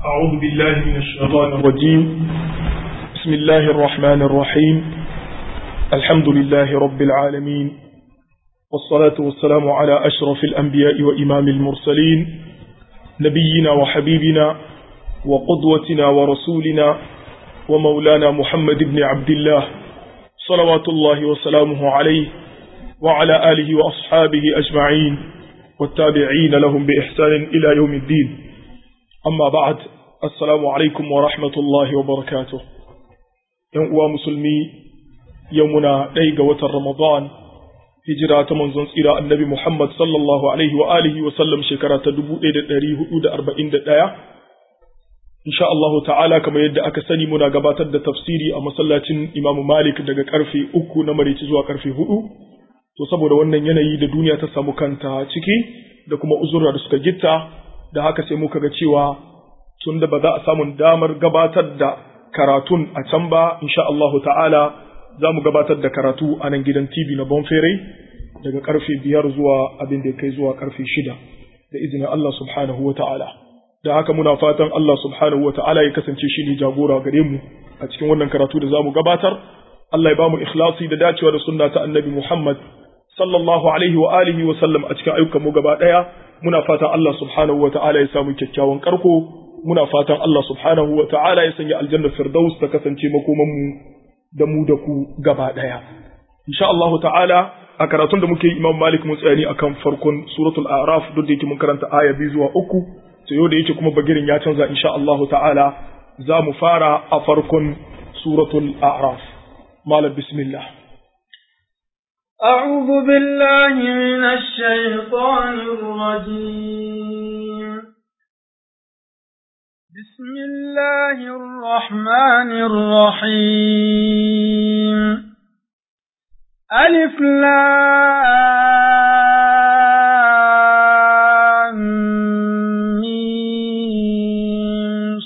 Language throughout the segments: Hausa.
أعوذ بالله من الشيطان الرجيم بسم الله الرحمن الرحيم الحمد لله رب العالمين والصلاة والسلام على أشرف الأنبياء وإمام المرسلين نبينا وحبيبنا وقدوتنا ورسولنا ومولانا محمد بن عبد الله صلوات الله وسلامه عليه وعلى آله وأصحابه أجمعين والتابعين لهم بإحسان إلى يوم الدين أما بعد السلام عليكم ورحمة الله وبركاته يوم مسلمي يومنا ديق وتر رمضان هجرة منزل إلى النبي محمد صلى الله عليه وآله وسلم شكرا تدبو إلى دريه أود أربعين دقايا إن شاء الله تعالى كما يدى أكسني منا قبات تفسيري أما صلاتين إمام مالك دقا كرفي أكو نمري تزوى كرفي هدو to saboda wannan yanayi da duniya ta samu kanta ciki da kuma uzurra da suka gitta da haka sai muka ga cewa tun da ba za a samu damar gabatar da karatun a can ba insha Allah ta'ala za mu gabatar da karatu a nan gidan TV na Bonfere daga karfe biyar zuwa abin da kai zuwa karfe shida da izinin Allah subhanahu wa ta'ala da haka muna fatan Allah subhanahu wa ta'ala ya kasance shi ne jagora gare mu a cikin wannan karatu da za mu gabatar Allah ya ba mu ikhlasi da dacewa da sunna ta annabi Muhammad sallallahu alaihi wa alihi wa sallam a cikin ayyukan mu gaba daya muna fatan Allah subhanahu wa ta'ala ya samu kyakkyawan karko muna fatan Allah subhanahu wa ta'ala ya sanya aljanna firdaus ta kasance makoman mu da mu da ku gaba daya insha Allah ta'ala a karatun da muke Imam Malik mun tsayani akan farkon suratul a'raf duk da yake mun karanta aya biyu zuwa uku to yau da yake kuma bagirin ya canza insha Allah ta'ala za mu fara a farkon suratul a'raf malam bismillah أعوذ بالله من الشيطان الرجيم بسم الله الرحمن الرحيم ألف لام ميم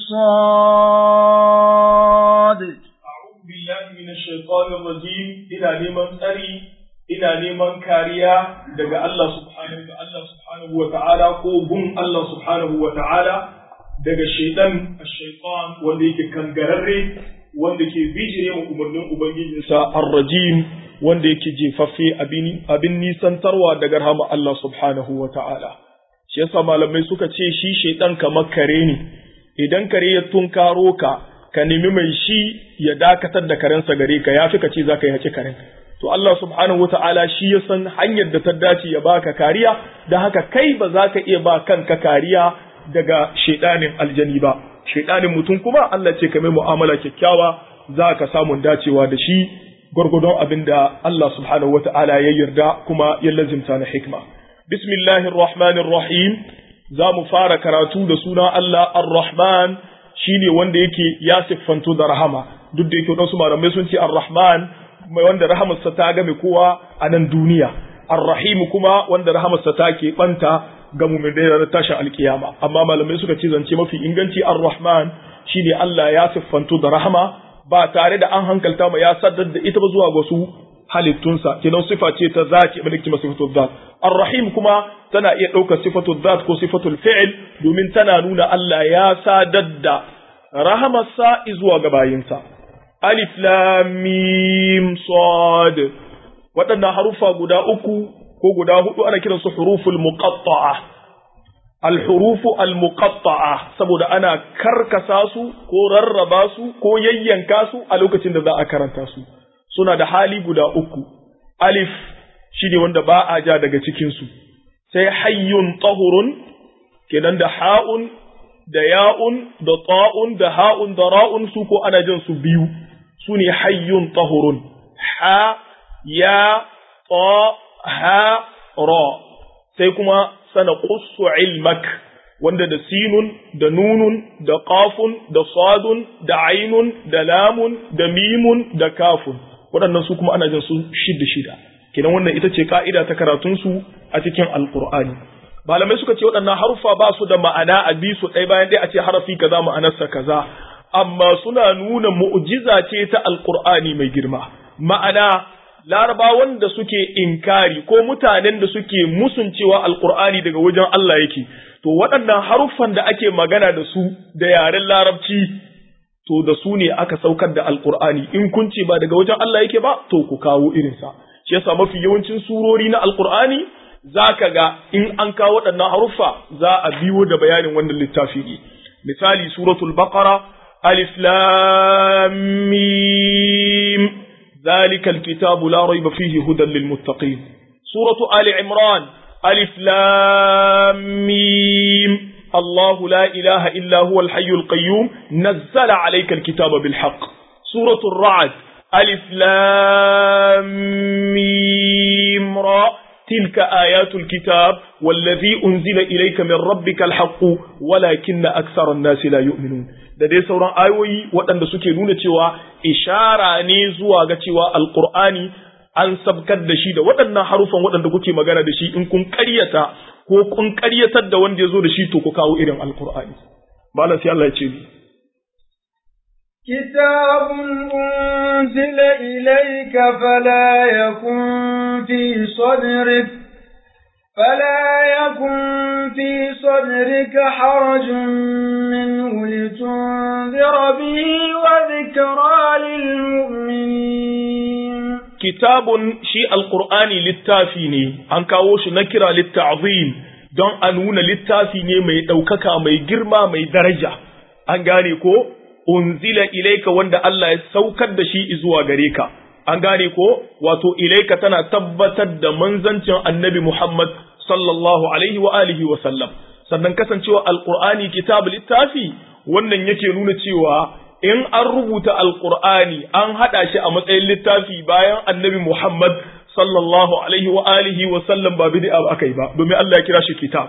صاد أعوذ بالله من الشيطان الرجيم إلى لمن أري ina neman kariya daga Allah subhanahu wa Allah subhanahu wa ta'ala ko gun Allah subhanahu wa ta'ala daga shaitan ash-shaytan wanda yake kangararre wanda ke bijire mu umarnin ubangijinsa ar-rajim wanda yake jefaffe abin abin nisantarwa daga rahama Allah subhanahu wa ta'ala shi yasa malamai suka ce shi shaitan kamar kare ne idan kare ya tunkaro ka ka nemi mai shi ya dakatar da karensa gare ka yafi ka ce zaka yi haƙi karen to Allah subhanahu wata'ala shi ya san hanyar da ta dace ya baka kariya da haka kai ba za ka iya ba kanka kariya daga shaidanin aljani ba shaidanin mutum kuma Allah ce ka mai mu'amala kyakkyawa za ka samu dacewa da shi gwargwadon abin da Allah subhanahu wata'ala ya yarda kuma ya lazimta na hikma bismillahir rahmanir rahim za mu fara karatu da suna Allah ar-rahman shine wanda yake ya siffanto da rahama duk da yake wadansu malamai sun ce ar-rahman mai wanda rahamarsa ta game kowa a nan duniya arrahimu kuma wanda rahamarsa ta ke banta ga mu'minai da tashin alkiyama amma malamai suka ce zance mafi inganci arrahman shine Allah ya siffanto da rahama ba tare da an hankalta ma ya saddar da ita ba zuwa ga su halittunsa kenan sifa ce ta zati abin da ke sifatul zat arrahim kuma tana iya ɗaukar sifatul zat ko sifatul fi'il domin tana nuna Allah ya sadar da rahamarsa zuwa ga bayinsa alif lam mim sad waɗannan harufa guda uku ko guda hudu ana kiransu huruful muqatta'a al hurufu al muqatta'a saboda ana karkasa su ko rarraba su ko yayyanka su a lokacin da za a karanta su suna da hali guda uku alif shine wanda ba a ja daga cikin su sai hayyun tahurun kenan da ha'un da ya'un da ta'un da ha'un da ra'un su ko ana jin su biyu su ne hayyun tahurun ha ya ta ha ra sai kuma sana qussu ilmak wanda da sinun da nunun da qafun da sadun da ainun da lamun da mimun da kafun waɗannan su kuma ana jin su shida shida kenan wannan ita ce ka'ida ta karatun su a cikin alqur'ani malamai suka ce waɗannan harufa ba su da ma'ana a bi su ɗaya bayan ɗaya a ce harafi kaza ma'anarsa kaza amma suna nuna mu'jiza ce ta alqur'ani mai girma ma'ana larabawan da suke inkari ko mutanen da suke musuncewa alqur'ani daga wajen Allah yake to waɗannan haruffan da ake magana da su da yaren larabci to da su ne aka saukar da alqur'ani in kun ce ba daga wajen Allah yake ba to ku kawo irinsa shi yasa mafi yawancin surori na alqur'ani zaka ga in an kawo waɗannan haruffa za a biyo da bayanin wannan littafi ne misali suratul baqara alif lam mim zalikal kitabu la rayba fihi hudan lil muttaqin suratu ali imran alif lam mim الله لا إله إلا هو الحي القيوم نزل عليك الكتاب بالحق سورة الرعد ألف لام ميم را تلك آيات الكتاب والذي أنزل إليك من ربك الحق ولكن أكثر الناس لا يؤمنون da dai sauran ayoyi waɗanda suke nuna cewa ishara ne zuwa ga cewa alkur'ani an sabkar da shi da waɗannan harufan waɗanda kuke magana da shi in kun ƙaryata ko kun ƙaryatar da wanda ya zo da shi to ku kawo irin alkur'ani malam sai Allah ya ce كتاب أنزل إليك فلا يكن في صدرك فلا يكن في صدرك حرج منه لتنذر به وذكرى للمؤمنين كتاب شيء القرآن للتافيني أنكاوش نكرة للتعظيم don a nuna littafi ne mai ɗaukaka mai girma mai daraja an gane ko unzila ilaika wanda Allah ya saukar da shi zuwa gare ka an gane ko wato ilaika tana tabbatar da manzancin annabi Muhammad sallallahu alaihi wa alihi wa sallam sannan kasancewa alqur'ani kitab littafi wannan yake nuna cewa in an rubuta alqur'ani an hada shi a matsayin littafi bayan annabi Muhammad sallallahu alaihi wa alihi wa sallam ba bid'a akai ba domin Allah ya kira shi kitab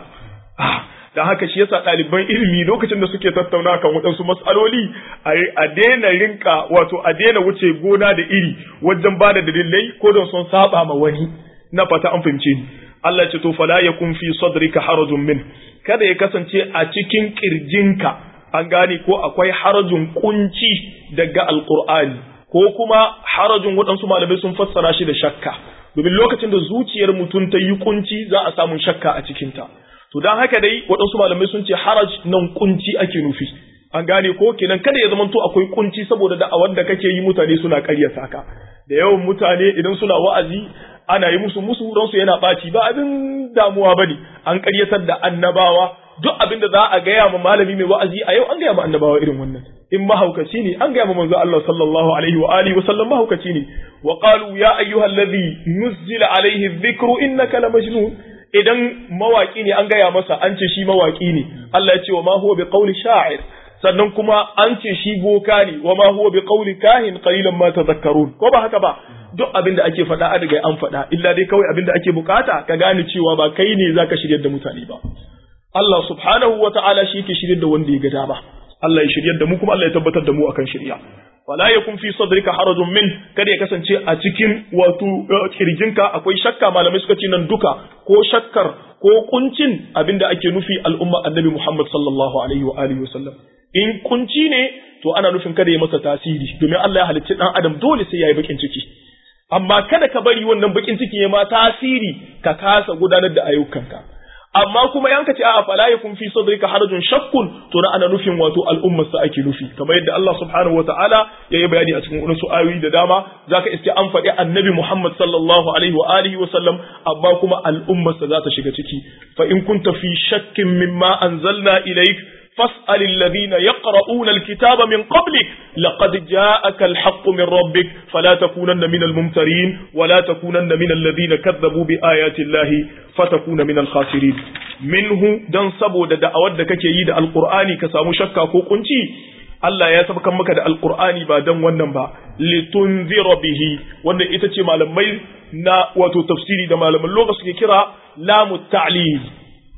da haka shi yasa ɗaliban ilimi lokacin da suke tattauna kan waɗansu matsaloli a daina rinka wato a daina wuce gona da iri wajen ba da dalilai ko don sun saba ma wani na fata an fahimce ni Allah ce to fala yakun fi sadrika harajun min kada ya kasance a cikin kirjinka an gane ko akwai harajun kunci daga alqur'ani ko kuma harajun waɗansu malamai sun fassara shi da shakka domin lokacin da zuciyar mutum ta yi kunci za a samu shakka a cikinta to don haka dai waɗansu malamai sun ce haraj nan kunci ake nufi an gane ko kenan kada ya zamanto akwai kunci saboda da'awar da kake yi mutane suna ƙaryata ka da yawan mutane idan suna wa'azi ana yi musu musu don su yana ɓaci ba abin damuwa bane an ƙaryatar da annabawa duk abin da za a gaya ma malami mai wa'azi a yau an gaya ma annabawa irin wannan in mahaukaci ne an gaya ma manzo Allah sallallahu alaihi wa alihi wa sallam mahaukaci ne wa qalu ya ayyuhallazi nuzzila alaihi dhikru innaka lamajnun idan mawaki ne an gaya masa an ce shi mawaki ne Allah ya ce wa ma huwa bi qawli sha'ir sannan kuma an ce shi boka ne wa ma huwa bi qawli kahin qalilan ma tadhakkarun ko ba haka ba duk abin da ake faɗa an riga an faɗa illa dai kawai abin da ake bukata ka gane cewa ba kai ne zaka shiryar da mutane ba Allah subhanahu wa ta'ala shi yake shiryar da wanda ya ga dama Allah ya shiryar da mu kuma Allah ya tabbatar da mu akan shirya wala yakun fi sadrika harajun min kada ya kasance a cikin wato kirjinka akwai shakka malamai suka ce nan duka ko shakkar ko kuncin abinda ake nufi al'umma annabi Muhammad sallallahu alaihi wa alihi wasallam in kunci ne to ana nufin kada ya masa tasiri domin Allah ya halicci dan adam dole sai yayi bakin ciki amma kada ka bari wannan bakin ciki ya ma tasiri ka kasa gudanar da ayyukanka amma kuma yanka ce a'a fala yakun fi sadrika harajun shakkun to na ana nufin wato al'ummar sa ake nufi kamar yadda Allah subhanahu wataala ya yi bayani a cikin wasu ayoyi da dama zaka iske an faɗi annabi Muhammad sallallahu alaihi wa alihi wa sallam amma kuma al'ummar sa za ta shiga ciki fa in kunta fi shakkin mimma anzalna ilayk فاسأل الذين يقرؤون الكتاب من قبلك لقد جاءك الحق من ربك فلا تكونن من الممترين ولا تكونن من الذين كذبوا بآيات الله فتكون من الخاسرين منه دان سبو da da'awar da kake yi da alqur'ani ka samu shakka ko kunci Allah ya sabkan maka da alqur'ani ba dan wannan ba litunzira bihi wannan ita ce malamai na wato tafsiri da malaman lugha suke kira lamu ta'lil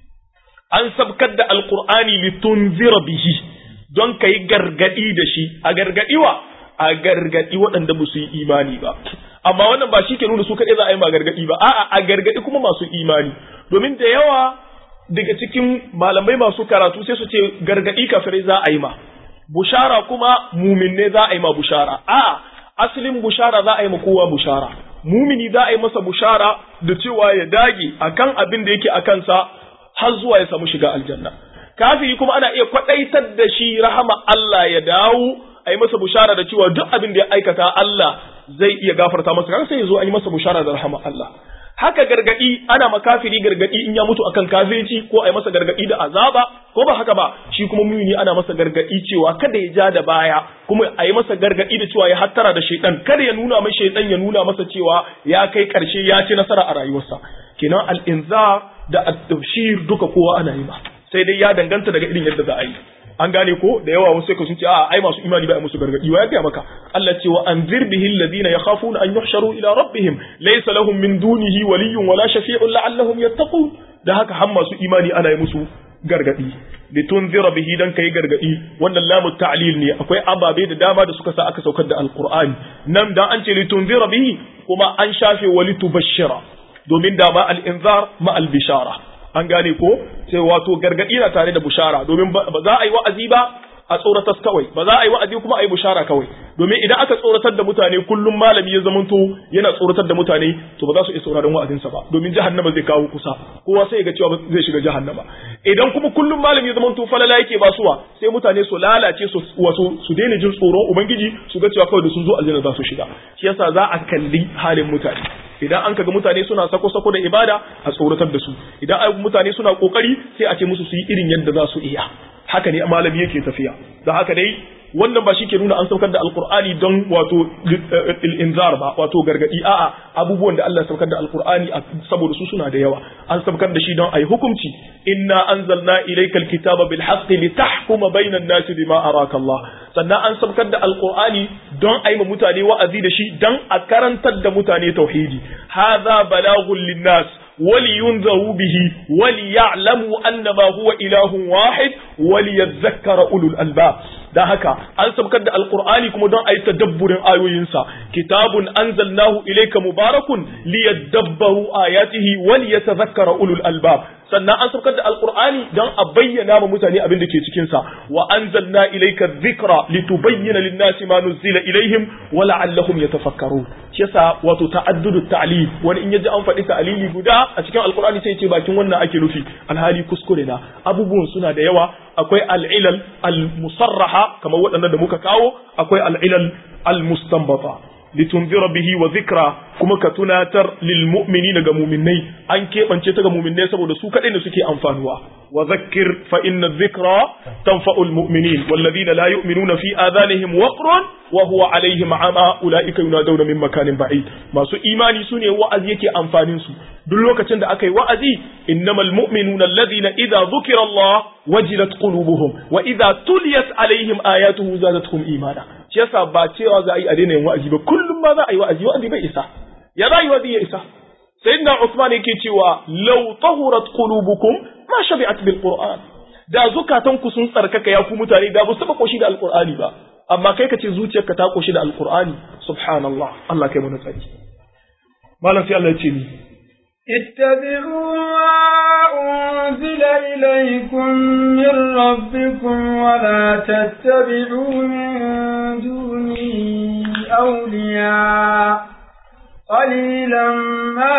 an sabkar da alkur'ani litunzira bihi don ka yi gargadi da shi a gargadiwa a gargadi waɗanda ba su yi imani ba amma wannan ba shi ke nuna su kaɗai za a yi ma gargadi ba a'a a gargadi kuma masu imani domin da yawa daga cikin malamai masu karatu sai su ce gargadi kafirai za a yi ma bushara kuma muminne za a yi ma bushara a'a asalin bushara za a yi ma kowa bushara mumini za a yi masa bushara da cewa ya dage akan abin da yake a kansa har zuwa ya samu shiga aljanna kafiri kuma ana iya kwadaitar da shi rahama Allah ya dawo a yi masa bushara da cewa duk abin da ya aikata Allah zai iya gafarta masa kan sai ya zo a yi masa bushara da rahama Allah haka gargadi ana makafiri gargadi in ya mutu akan kafirci ko a yi masa gargadi da azaba ko ba haka ba shi kuma mumini ana masa gargadi cewa kada ya ja da baya kuma a yi masa gargadi da cewa ya hattara da shaidan kada ya nuna mai shaidan ya nuna masa cewa ya kai karshe ya ci nasara a rayuwarsa kenan al-inzar da at-tabshir duka kowa ana yi ma sai dai ya danganta daga irin yadda za a yi an gane ko da yawa wasu sai sun ce a ai masu imani ba a musu gargadi wa ya ga maka Allah ce wa anzir bihi alladhina yakhafuna an yuhsharu ila rabbihim laysa lahum min dunihi waliyyun wala shafi'un la'allahum yattaqun da haka har masu imani ana yi musu gargadi litunzira bihi dan kai gargadi wannan lamu ta'lil ne akwai ababe da dama da suka sa aka saukar da alqur'ani nan dan an ce litunzira bihi kuma an shafe walitubashshira domin da ma al-inzar ma al-bishara an gane ko sai wato gargadi na tare da bushara domin ba za a yi wa'azi ba a tsoratar kawai ba za a yi wa'azi kuma a yi bushara kawai domin idan aka tsoratar da mutane kullum malami ya zamanto yana tsoratar da mutane to ba za su iya sauraron wa'azinsa ba domin jahannama zai kawo kusa kowa sai ya ga cewa zai shiga jahannama idan kuma kullum malami ya zamanto falala yake basuwa sai mutane su lalace su wasu su daina jin tsoron ubangiji su ga cewa kawai da sun zo aljanna za su shiga shi yasa za a kalli halin mutane idan an kaga mutane suna sako-sako da ibada a tsoratar da su idan ai mutane suna kokari sai a ce musu su yi irin yadda za su iya haka ne malami yake tafiya da haka dai wannan ba shi ke nuna an saukar da alkur'ani don wato inzar ba wato gargadi a'a abubuwan da Allah saukar da alkur'ani saboda su suna da yawa an saukar da shi don ayi hukunci inna anzalna ilayka alkitaba bil haqqi litahkuma bainan nasi bima araka Allah sannan an saukar da alkur'ani don ayi ma mutane wa'azi da shi don a karantar da mutane tauhidi hadha balaghun linnas ولينذروا به وليعلموا أنما هو إله واحد وليذكر أولو الألباب da haka an sabkar da alkur'ani kuma don a yi tadabburin ayoyinsa kitabun anzalnahu ilayka mubarakun liyadabbaru ayatihi wa liyatadhakkara ulul albab sannan an sabkar da alkur'ani don a bayyana ma mutane abin da ke cikin sa wa anzalna ilayka dhikra litubayyana lin-nasi ma nuzila ilaihim wa la'allahum yatafakkarun shi yasa wato ta'addudu ta'lil wani in yaji an faɗi ta'lili guda a cikin alkur'ani sai ce bakin wannan ake nufi alhali kuskure na abubuwan suna da yawa akwai al'ilal al-musarraha kamar waɗannan da muka kawo akwai al'ilal al-mustanbata litunzira bihi wa zikra kuma ka tunatar lil mu'minina ga mu'minnai an keɓance ta ga mu'minnai saboda su kaɗai ne suke amfanuwa wa zakkir fa inna dhikra tanfa'ul mu'minin walladhina la yu'minuna fi adhanihim waqrun wa huwa alaihim ama ulaika yunadawna min makanin ba'id masu imani sune wa'azi yake amfanin su duk lokacin da aka yi wa'azi innamal mu'minuna alladhina idza dhukira Allah wajilat qulubuhum wa idza tuliyat alaihim ayatuhu zadatuhum imana shi yasa ba cewa za a yi a daina yin wa'azi ba kullum ma za a yi wa'azi wa'azi bai isa ya za a yi wa'azi ya isa sayyidina Usman yake cewa law tahurat qulubukum ma shabi'at bil qur'an da zukatan ku sun tsarkaka ya ku mutane da ba su taba koshi da alqur'ani ba amma kai ka ce zuciyarka ta koshi da alqur'ani subhanallah Allah kai mu tsari malam sai Allah ya ce ni اتبعوا ما أنزل إليكم من ربكم ولا تتبعوا من دونه أولياء قليلا ما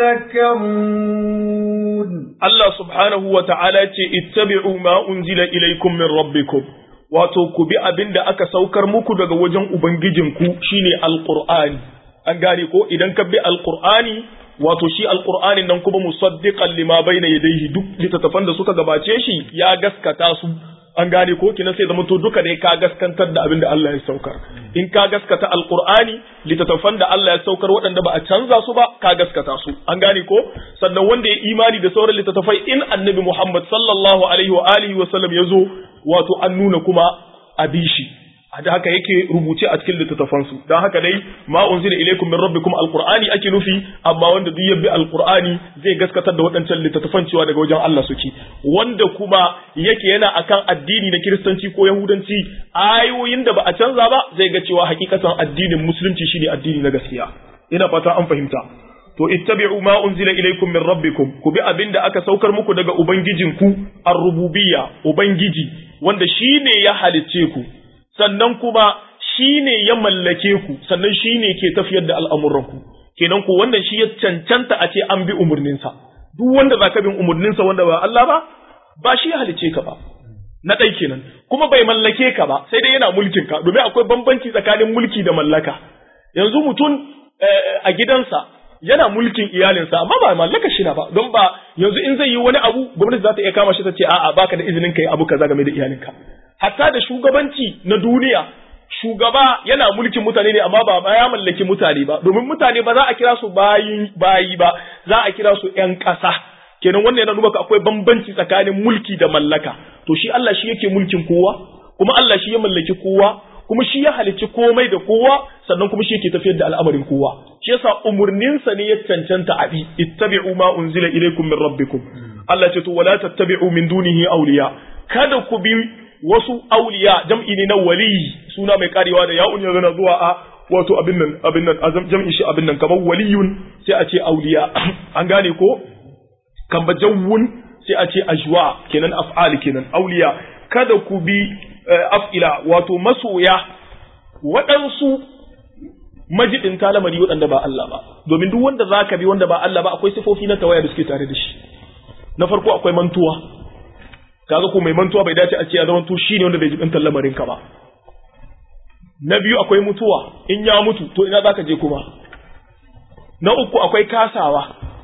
تذكرون الله سبحانه وتعالى اتبعوا ما أنزل إليكم من ربكم wato ku bi abin da aka saukar muku daga wajen Ubangijinku shine Alƙur'ani, an gane ko idan ka bi Alƙur'ani wato shi alqur'anin nan kuma musaddiqan lima bayna yadayhi duk littattafan da suka gabace shi ya gaskata su an gane ko kina sai zama to duka ne ka gaskantar da abin da Allah ya saukar in ka gaskata alqur'ani littattafan da Allah ya saukar waɗanda ba a canza su ba ka gaskata su an gane ko sannan wanda ya imani da sauran littattafai in annabi Muhammad sallallahu alaihi wa alihi wa sallam ya zo wato an nuna kuma abishi da haka yake rubuce a cikin littattafansu don haka dai ma unzila ilaikum min rabbikum alqur'ani ake nufi amma wanda duk yabbi alqur'ani zai gaskatar da waɗancan littattafan cewa daga wajen Allah suke wanda kuma yake yana akan addini na kiristanci ko yahudanci ayoyin da ba a canza ba zai ga cewa hakikatan addinin musulunci shine addini na gaskiya ina fata an fahimta to ittabi'u ma unzila ilaikum min rabbikum ku bi abin da aka saukar muku daga ubangijinku ar-rububiyya ubangiji wanda shine ya halicce ku sannan kuma shi ne ya mallake ku sannan shi ne ke tafiyar da al'amuranku kenan ko wannan shi ya cancanta a ce an bi umurninsa duk wanda zaka bin umurninsa wanda ba Allah ba ba shi ya halice ka ba na ɗai kenan kuma bai mallake ka ba sai dai yana mulkin ka domin akwai bambanci tsakanin mulki da mallaka yanzu mutum a gidansa yana mulkin iyalinsa amma ba mallaka shi na ba don ba yanzu in zai yi wani abu gwamnati za ta iya kama shi ta ce a'a baka da izinin kai abu kaza game da iyalinka hatta da shugabanci na duniya shugaba yana mulkin mutane ne amma ba ya mallaki mutane ba domin mutane ba za a kira su bayi bayi ba za a kira su ƴan ƙasa kenan wannan yana nuna akwai bambanci tsakanin mulki da mallaka to shi Allah shi yake mulkin kowa kuma Allah shi ya mallaki kowa kuma shi ya halicci komai da kowa sannan kuma shi yake tafiyar da al'amarin kowa shi yasa umurninsa ne ya cancanta abi ittabi'u ma unzila ilaykum min rabbikum Allah ce to wala tattabi'u min dunihi awliya kada ku bi wasu awliya jam'i ne na wali suna mai karewa da ya'un yanzu na zuwa a wato abin nan abin nan jam'i shi abin nan kamar waliyun sai a ce awliya an gane ko kan bajawun sai a ce ajwa kenan af'al kenan awliya kada ku bi af'ila wato masoya waɗansu majidin lamari waɗanda ba Allah ba domin duk wanda zaka bi wanda ba Allah ba akwai sifofi na tawaya da suke tare da shi na farko akwai mantuwa kaga ko mai mantuwa bai dace a ce ya zama to shine wanda bai jibin lamarin ka ba na biyu akwai mutuwa in ya mutu to ina zaka je kuma na uku akwai kasawa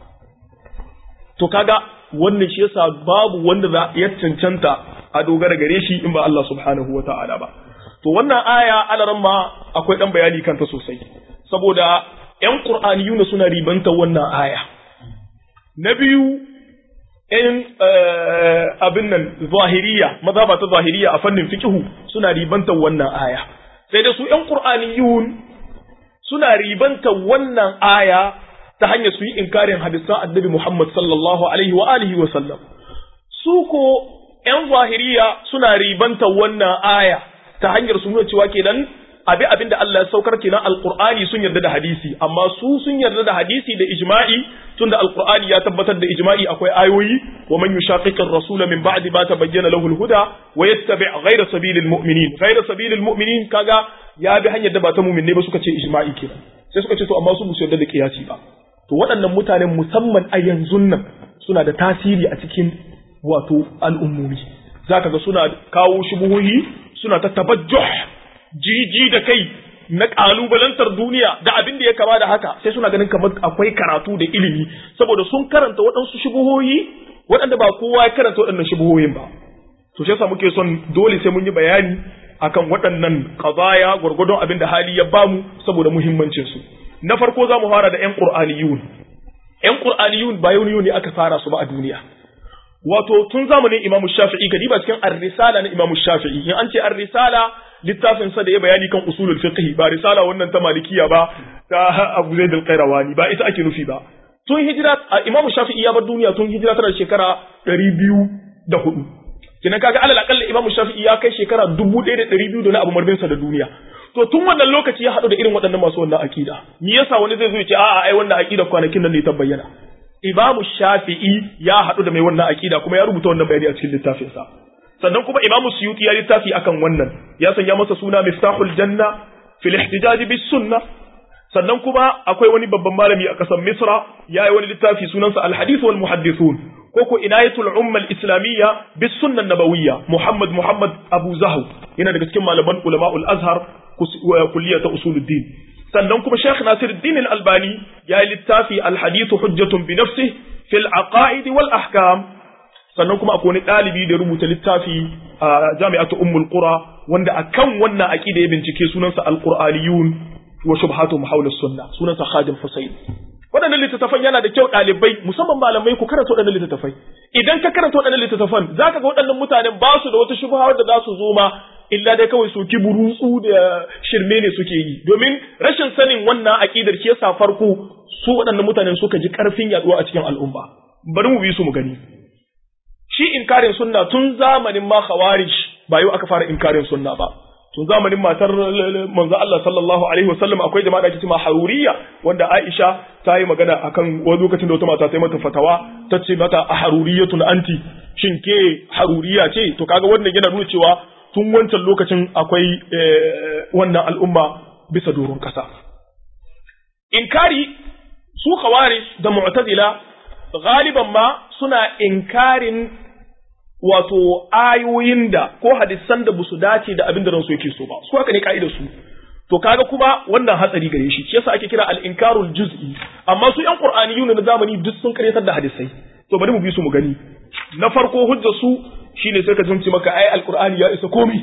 to kaga wannan shi yasa babu wanda za ya cancanta a dogara gare shi in ba Allah subhanahu wa ta'ala ba. To wannan aya alaran ma akwai ɗan bayani kanta sosai, saboda ‘yan ƙur'aniyuna suna ribanta wannan aya. Na biyu, ‘yan abin nan zahiriya, maza ba ta zahiriya a fannin fikihu suna ribanta wannan aya. Sai da su ‘yan ƙur'aniyun suna ribanta wannan aya ta hanyar su yi inkarin hadisan annabi Muhammad sallallahu alaihi wa alihi wa sallam. Su ko ‘yan zahiriya suna ribanta wannan aya ta hanyar su nuna cewa kenan abi abin da Allah ya saukar kenan alqur'ani sun yarda da hadisi amma su sun yarda da hadisi da ijma'i tunda alqur'ani ya tabbatar da ijma'i akwai ayoyi wa man yushaqiqir rasul min ba'di ma tabayyana lahu alhuda wa yattabi' ghayra sabilil mu'minin ghayra sabilil mu'minin kaga ya bi hanyar da ba ta mu'min ne ba suka ce ijma'i kenan sai suka ce to amma su musu yarda da kiyasi ba to waɗannan mutanen musamman a yanzu nan suna da tasiri a cikin wato al'ummomi za ka ga suna kawo shubuhohi suna ta tabajjuh jiji da kai na ƙalubalantar duniya da abin da ya kama da haka sai suna ganin kamar akwai karatu da ilimi saboda sun karanta waɗansu shubuhohi waɗanda ba kowa ya karanta waɗannan shubuhohin ba to shi yasa muke son dole sai mun yi bayani akan waɗannan qadaya gwargwadon abin da hali ya bamu saboda muhimmancin su na farko za mu fara da ƴan qur'aniyun ƴan qur'aniyun ba yau ne aka fara su ba a duniya wato tun zamanin Imam Shafi'i kadi ba cikin ar-risala na Imam Shafi'i in an ce ar-risala littafin sa da ya bayani kan usulul fiqh ba risala wannan ta malikiya ba ta Abu Zaid al-Qayrawani ba ita ake nufi ba tun hijira Imam Shafi'i ya bar duniya tun hijira tana shekara 204 kina kaga alal akalla Imam Shafi'i ya kai shekara 1200 da na abu marbin sa da duniya to tun wannan lokaci ya haɗu da irin waɗannan masu wannan akida me yasa wani zai zo ya ce a'a ai wannan akida kwanakin nan ne ta bayyana Imamu Shafi'i ya haɗu da mai wannan aƙida kuma ya rubuta wannan bayani a cikin littafinsa. Sannan kuma Imamu Suyuti ya littafi akan wannan, ya sanya masa suna Miftahul Janna fil ihtijaj bis sunna. Sannan kuma akwai wani babban malami a ƙasar Misra ya yi wani littafi sunansa Al-Hadith wal Muhaddithun ko ko Inayatul Umma al-Islamiyya bis sunna nabawiyya Muhammad Muhammad Abu Zahu yana daga cikin malaman ulama'ul Azhar kulliyata usuluddin. sannan kuma Sheikh Nasiruddin Al-Albani ya yi littafi Al-Hadithu Hujjatun bi nafsi fil aqaid wal ahkam sannan kuma akwai wani ɗalibi da rubuta littafi a Jami'atu Ummul Qura wanda akan wannan aqida ya bincike sunansa Al-Qur'aniyun wa shubhatu hawla sunna sunansa Khadim Husayn waɗannan littattafan yana da kyau ɗalibai musamman malamai ku karanta waɗannan littattafai idan ka karanta waɗannan littattafan zaka ga waɗannan mutanen ba su da wata shubha da za su zo ma illa dai kawai su ki burutsu da shirme ne suke yi domin rashin sanin wannan aqidar shi yasa farko su waɗannan mutanen suka ji karfin yaduwa a cikin al'umma bari mu bi su mu gani shi inkarin sunna tun zamanin ma khawarij ba yau aka fara inkarin sunna ba tun zamanin matar manzo Allah sallallahu alaihi wasallam akwai jama'a da ake cewa haruriya wanda Aisha ta yi magana akan wani lokacin da wata mata ta yi mata fatawa ta ce mata a haruriyatun anti shin ke haruriya ce to kaga wannan yana nuna cewa tun wancan lokacin akwai wannan al'umma bisa doron ƙasa. Inkari su khawarij da mu'tazila galiban ma suna inkarin wato ayoyin da ko hadisan da busu dace da abin da ransu yake so ba su haka ne ka'idar su to kaga kuma wannan hatsari gare shi shi yasa ake kira al-inkarul juz'i amma su yan qur'aniyun na zamani duk sun karyatar da hadisai to bari mu bi su mu gani na farko hujja su shine sai ka jimci maka ai al-qur'ani ya isa komi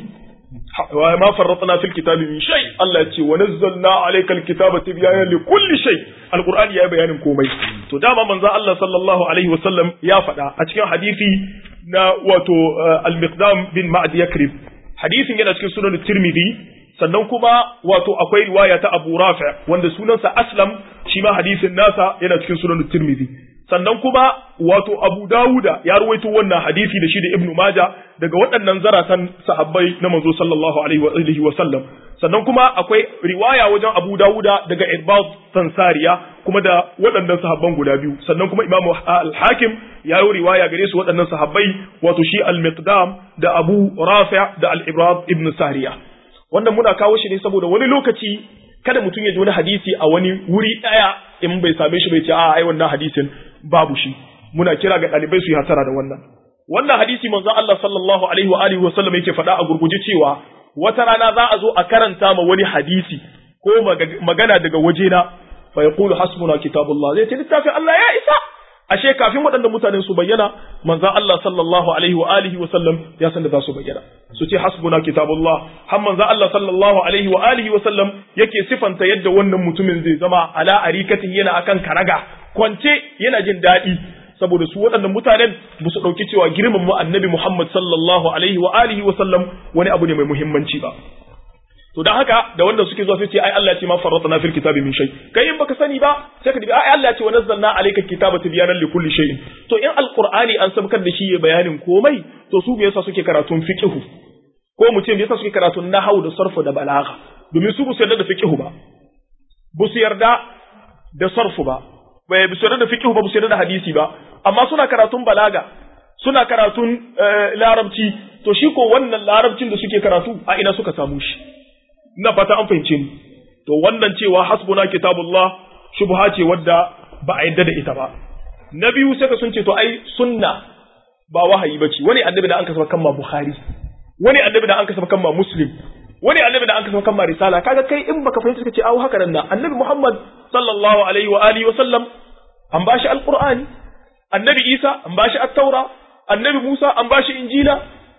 wa ma farratna fil kitabi min shay Allah ya ce wa nazzalna alayka al-kitaba tibyanan li kulli shay al-qur'ani ya bayanin komai to dama manzo Allah sallallahu alaihi wasallam ya faɗa a cikin hadisi na wato al-miqdam bin ma'd yakrib hadisin yana cikin sunan tirmidhi sannan kuma wato akwai riwaya ta Abu Rafi wanda sunansa Aslam shi ma hadisin nasa yana cikin sunan Tirmidhi sannan kuma wato Abu Dawuda ya ruwaito wannan hadisi da shi da Ibn Majah daga waɗannan zaratan sahabbai na manzo sallallahu alaihi wa alihi wa sallam sannan kuma akwai riwaya wajen Abu Dawuda daga Irbad Sansariya kuma da waɗannan sahabban guda biyu sannan kuma Imam Al-Hakim ya yi riwaya gare su waɗannan sahabbai wato shi Al-Miqdam da Abu Rafi da Al-Ibrad ibn Sariya wannan muna kawo shi ne saboda wani lokaci kada mutum ya ji wani hadisi a wani wuri ɗaya in bai same shi bai ce a ai wannan hadisin babu shi muna kira ga ɗalibai su yi hasara da wannan wannan hadisi manzon Allah sallallahu alaihi wa alihi wa sallam yake faɗa a gurguje cewa wata rana za a zo a karanta ma wani hadisi ko magana daga wajena fa yaqulu hasbuna kitabullah zai ce littafin Allah ya isa ashe kafin waɗannan mutanen su bayyana manzon Allah sallallahu alaihi wa alihi wa sallam ya san da za su bayyana su ce hasbuna kitabullah har manzon Allah sallallahu alaihi wa alihi wa sallam yake sifanta yadda wannan mutumin zai zama ala arikatin yana akan karaga kwance yana jin daɗi saboda su waɗannan mutanen ba su ɗauki cewa girman mu annabi Muhammad sallallahu alaihi wa alihi wa sallam wani abu ne mai muhimmanci ba to dan haka da wanda suke zuwa sai ce ai Allah ya ce ma farratna fil kitabi min shay kai in baka sani ba sai ka dibi ai Allah ya ce wa nazzalna alayka kitaba tibyanan li kulli shay'in to in alqur'ani an sabkar da shi ya bayanin komai to su me yasa suke karatun fiqh ko mu ce me yasa suke karatun nahwu da sarfu da balagha domin su ba su yarda da fiqh ba ba su yarda da sarfu ba bai ba su yarda da fiqh ba ba su yarda da hadisi ba amma suna karatun balaga suna karatun larabci to shi ko wannan larabcin da suke karatu a ina suka samu shi ina fata an fahimce ni to wannan cewa hasbuna kitabullah shubha ce wadda ba a yadda da ita ba na biyu sai ka sun ce to ai sunna ba wahayi bace wani annabi da an kasaba kan ma bukhari wani annabi da an kasaba kan ma muslim wani annabi da an kasaba kan ma risala kaga kai in baka fahimta kace awu haka nan annabi muhammad sallallahu alaihi wa alihi wa sallam an bashi alqur'ani annabi isa an bashi at-taura annabi musa an bashi injila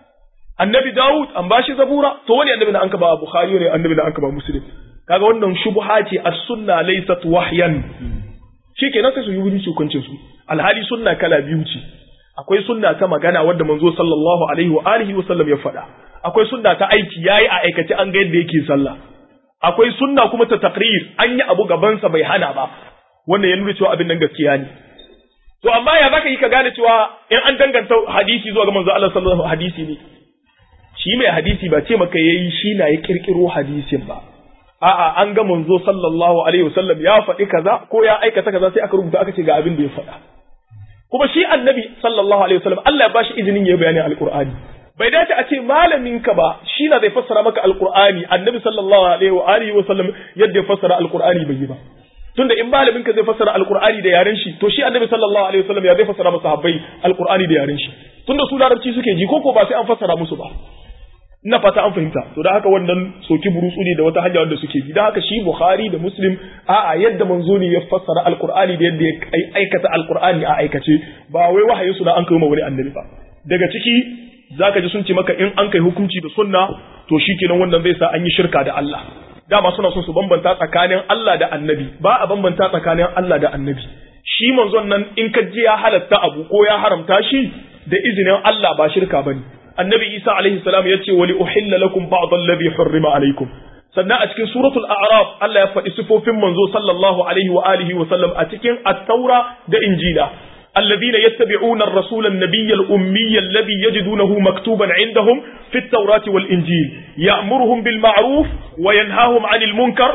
annabi Dawud an bashi zabura to wani annabi da an ba Bukhari ne annabi da an ba Muslim kaga wannan shubha ce as-sunna laysat wahyan shikenan sai su yi wuri hukuncin su alhali sunna kala biyu ce akwai sunna ta magana wadda manzo sallallahu alaihi wa alihi wa sallam ya faɗa akwai sunna ta aiki yayi a aikace an ga yadda yake sallah akwai sunna kuma ta taqrir an yi abu gaban sa bai hana ba wannan ya nuna cewa abin nan gaskiya ne to amma ya zaka yi ka gane cewa in an danganta hadisi zuwa ga manzo Allah sallallahu alaihi hadisi ne shi mai hadisi ba ce maka yayi shi na ya kirkiro hadisin ba a'a an ga manzo sallallahu alaihi wasallam ya faɗi kaza ko ya aikata kaza sai aka rubuta aka ce ga abin da ya faɗa kuma shi annabi sallallahu alaihi wasallam Allah ya bashi izinin ya bayani alqur'ani bai dace a ce malamin ka ba shi na zai fassara maka alqur'ani annabi sallallahu alaihi wa alihi wasallam yadda ya fassara alqur'ani bai yi ba tunda in malamin ka zai fassara alqur'ani da yaren shi to shi annabi sallallahu alaihi wasallam ya zai fassara masa sahabbai alqur'ani da yaren shi tunda su larabci suke ji ko ko ba sai an fassara musu ba ina fata an fahimta to da haka wannan soki burutsu ne da wata hanya wanda suke bi da haka shi bukhari da muslim a'a yadda manzo ne ya fassara alqur'ani da yadda ya aikata alqur'ani a aikace ba wai wahayin su da an kai ma wani annabi ba daga ciki zaka ji sun ce maka in an kai hukunci da sunna to shikenan wannan zai sa an yi shirka da Allah dama suna son su bambanta tsakanin Allah da annabi ba a bambanta tsakanin Allah da annabi shi manzon nan in ka ji ya halatta abu ko ya haramta shi da izinin Allah ba shirka bane annabi isa alaihi salam ya ce wali uhilla lakum ba'd alladhi hurrima alaikum sannan a cikin suratul a'raf Allah ya faɗi sifofin manzo sallallahu alaihi wa alihi wa sallam a cikin at-taura da injila الذين يتبعون الرسول النبي الأمي الذي يجدونه مكتوبا عندهم في التوراة والإنجيل يأمرهم بالمعروف وينهاهم عن المنكر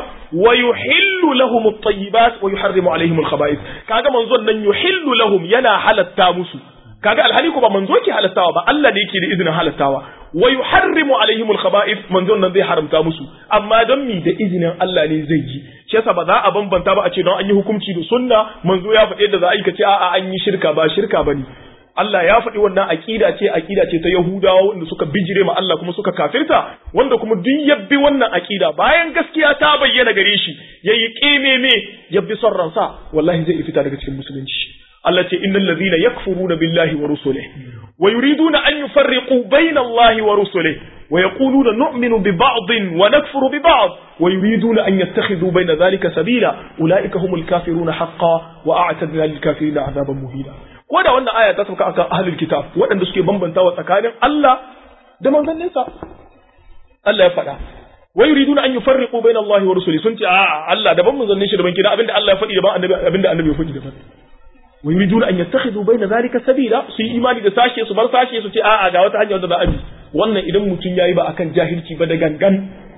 ويحل لهم الطيبات ويحرم عليهم الخبائث كاغا منظر أن يحل لهم ينا حل التامس kaga alhali ko ba manzo ke halattawa ba Allah ne yake da izinin halattawa wa yuharrimu alaihimul khaba'ith manzon nan zai haramta musu amma don mi da izinin Allah ne zai yi shi yasa ba za a bambanta ba a ce don an yi hukunci da sunna manzo ya faɗi yadda za a yi ka ce a'a an yi shirka ba shirka bane Allah ya faɗi wannan aƙida ce aƙida ce ta Yahudawa wanda suka bijire ma Allah kuma suka kafirta wanda kuma duk yabbi wannan aƙida bayan gaskiya ta bayyana gare shi yayi ƙimeme yabbi son ransa wallahi zai fita daga cikin musulunci Allah ce innal ladhina yakfuruna billahi wa rusulihi wa yuriduna an yufarriqu bayna Allahi wa rusulihi wa yaquluna nu'minu bi ba'din wa nakfuru bi ba'd wa yuriduna an yattakhidhu bayna dhalika sabila ulaika humul kafiruna haqqan wa a'tadna lil kafirina 'adaban muhina ko da wannan aya ta sauka akan ahlul kitab waɗanda suke bambantawa tsakanin Allah da manzanninsa Allah ya faɗa wa yuriduna an yufarriqu bayna Allah wa rusuli sun ce a Allah daban manzannin shi daban kina abinda Allah ya faɗi daban annabi abinda annabi ya faɗi daban wa yuriduna an yattakhidhu bayna zalika sabila su yi imani da sashe su bar sashe su ce a'a ga wata hanya wadda za a bi wannan idan mutum yayi ba akan jahilci ba da gangan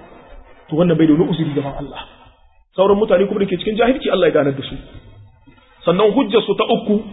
to wannan bai da wani uzuri gaban Allah sauran mutane kuma da ke cikin jahilci Allah ya ganar da su sannan hujjar su ta uku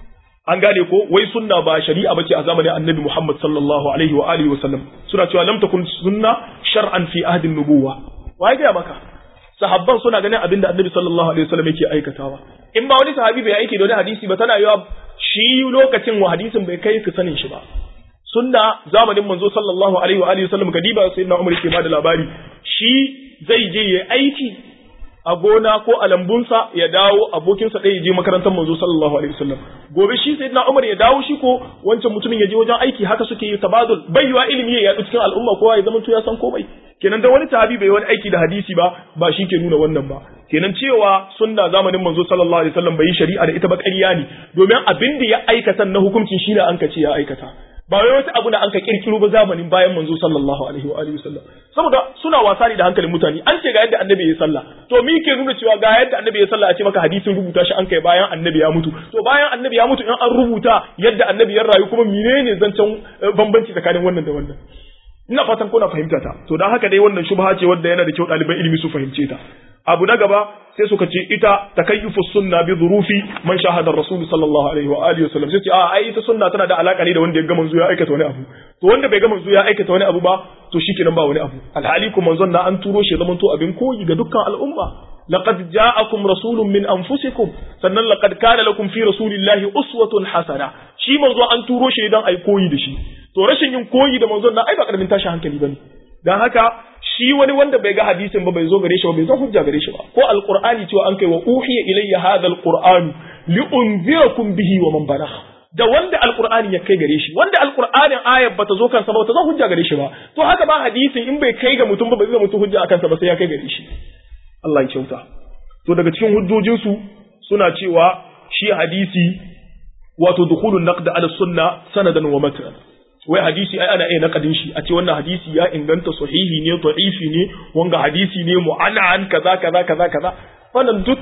an gane ko wai sunna ba shari'a bace a zamanin annabi Muhammad sallallahu alaihi wa alihi wa sallam suna cewa lam takun sunna shar'an fi ahdin nubuwa wai ga maka sahabban suna ganin abinda annabi sallallahu alaihi wa sallam yake aikatawa in ba wani sahabi bai aiki da wani hadisi ba tana yawa shi lokacin wa hadisin bai kai ka sanin shi ba sunna zamanin manzo sallallahu alaihi wa alihi wa sallam kadiba sayyidina Umar ke bada labari shi zai je yayi aiki a gona ko a lambunsa ya dawo abokinsa ɗaya ya je makarantar manzo sallallahu alaihi wasallam gobe shi sayyidina Umar ya dawo shi ko wancan mutumin ya je wajen aiki haka suke yi tabadul baiwa ilimi ya yaɗu cikin al'umma kowa ya zama to ya san komai kenan dan wani sahabi bai wani aiki da hadisi ba ba shi ke nuna wannan ba kenan cewa sunna zamanin manzo sallallahu alaihi wasallam bai yi shari'a da ita ba ƙarya ne domin abin da ya aikata na hukuncin shi ne an ka ce ya aikata ba wai wata abu da an ka kirkiro ba zamanin bayan manzo sallallahu alaihi wa alihi wasallam saboda suna wasa ne da hankalin mutane an ce ga yadda annabi ya sallah to me ke nuna cewa ga yadda annabi ya sallah a ce maka hadisin rubuta shi an kai bayan annabi ya mutu to bayan annabi ya mutu in an rubuta yadda annabi ya rayu kuma menene zancen bambanci tsakanin wannan da wannan ina fatan kuna fahimta ta to dan haka dai wannan shubha ce wanda yana da kyau ɗaliban ilimi su fahimce ta abu na gaba sai suka ce ita takayyufu sunna bi dhurufi man shahada rasul sallallahu alaihi wa alihi wasallam sai ce a ai ita sunna tana da alaka ne da wanda ya ga manzo ya aikata wani abu to wanda bai ga manzo ya aikata wani abu ba to shikenan ba wani abu alhali kuma manzon na an turo shi zaman to abin koyi ga dukkan al'umma laqad ja'akum rasulun min anfusikum sannan laqad kana lakum fi rasulillahi uswatun hasana shi manzo an turo shi dan ai koyi da shi to rashin yin koyi da manzon na ai ba karamin tashi hankali bane dan haka shi wani wanda bai ga hadisin ba bai zo gare shi ba bai zo hujja gare shi ba ko alqur'ani cewa an kai wa uhiya ilayya hadha alqur'an li unzirakum bihi wa man balagha da wanda alqur'ani ya kai gare shi wanda alqur'anin ayat bata zo kansa ba ta zo hujja gare shi ba to haka ba hadisin in bai kai ga mutum ba bai zama mutum hujja akan sa ba sai ya kai gare shi Allah ya kyauta to daga cikin hujjojin su suna cewa shi hadisi wato dukhulun naqd ala sunna sanadan wa matan wai hadisi ai ana iya nakadin shi a ce wannan hadisi ya inganta sahihi ne da'ifi ne wanga hadisi ne mu'anan kaza kaza kaza kaza wannan duk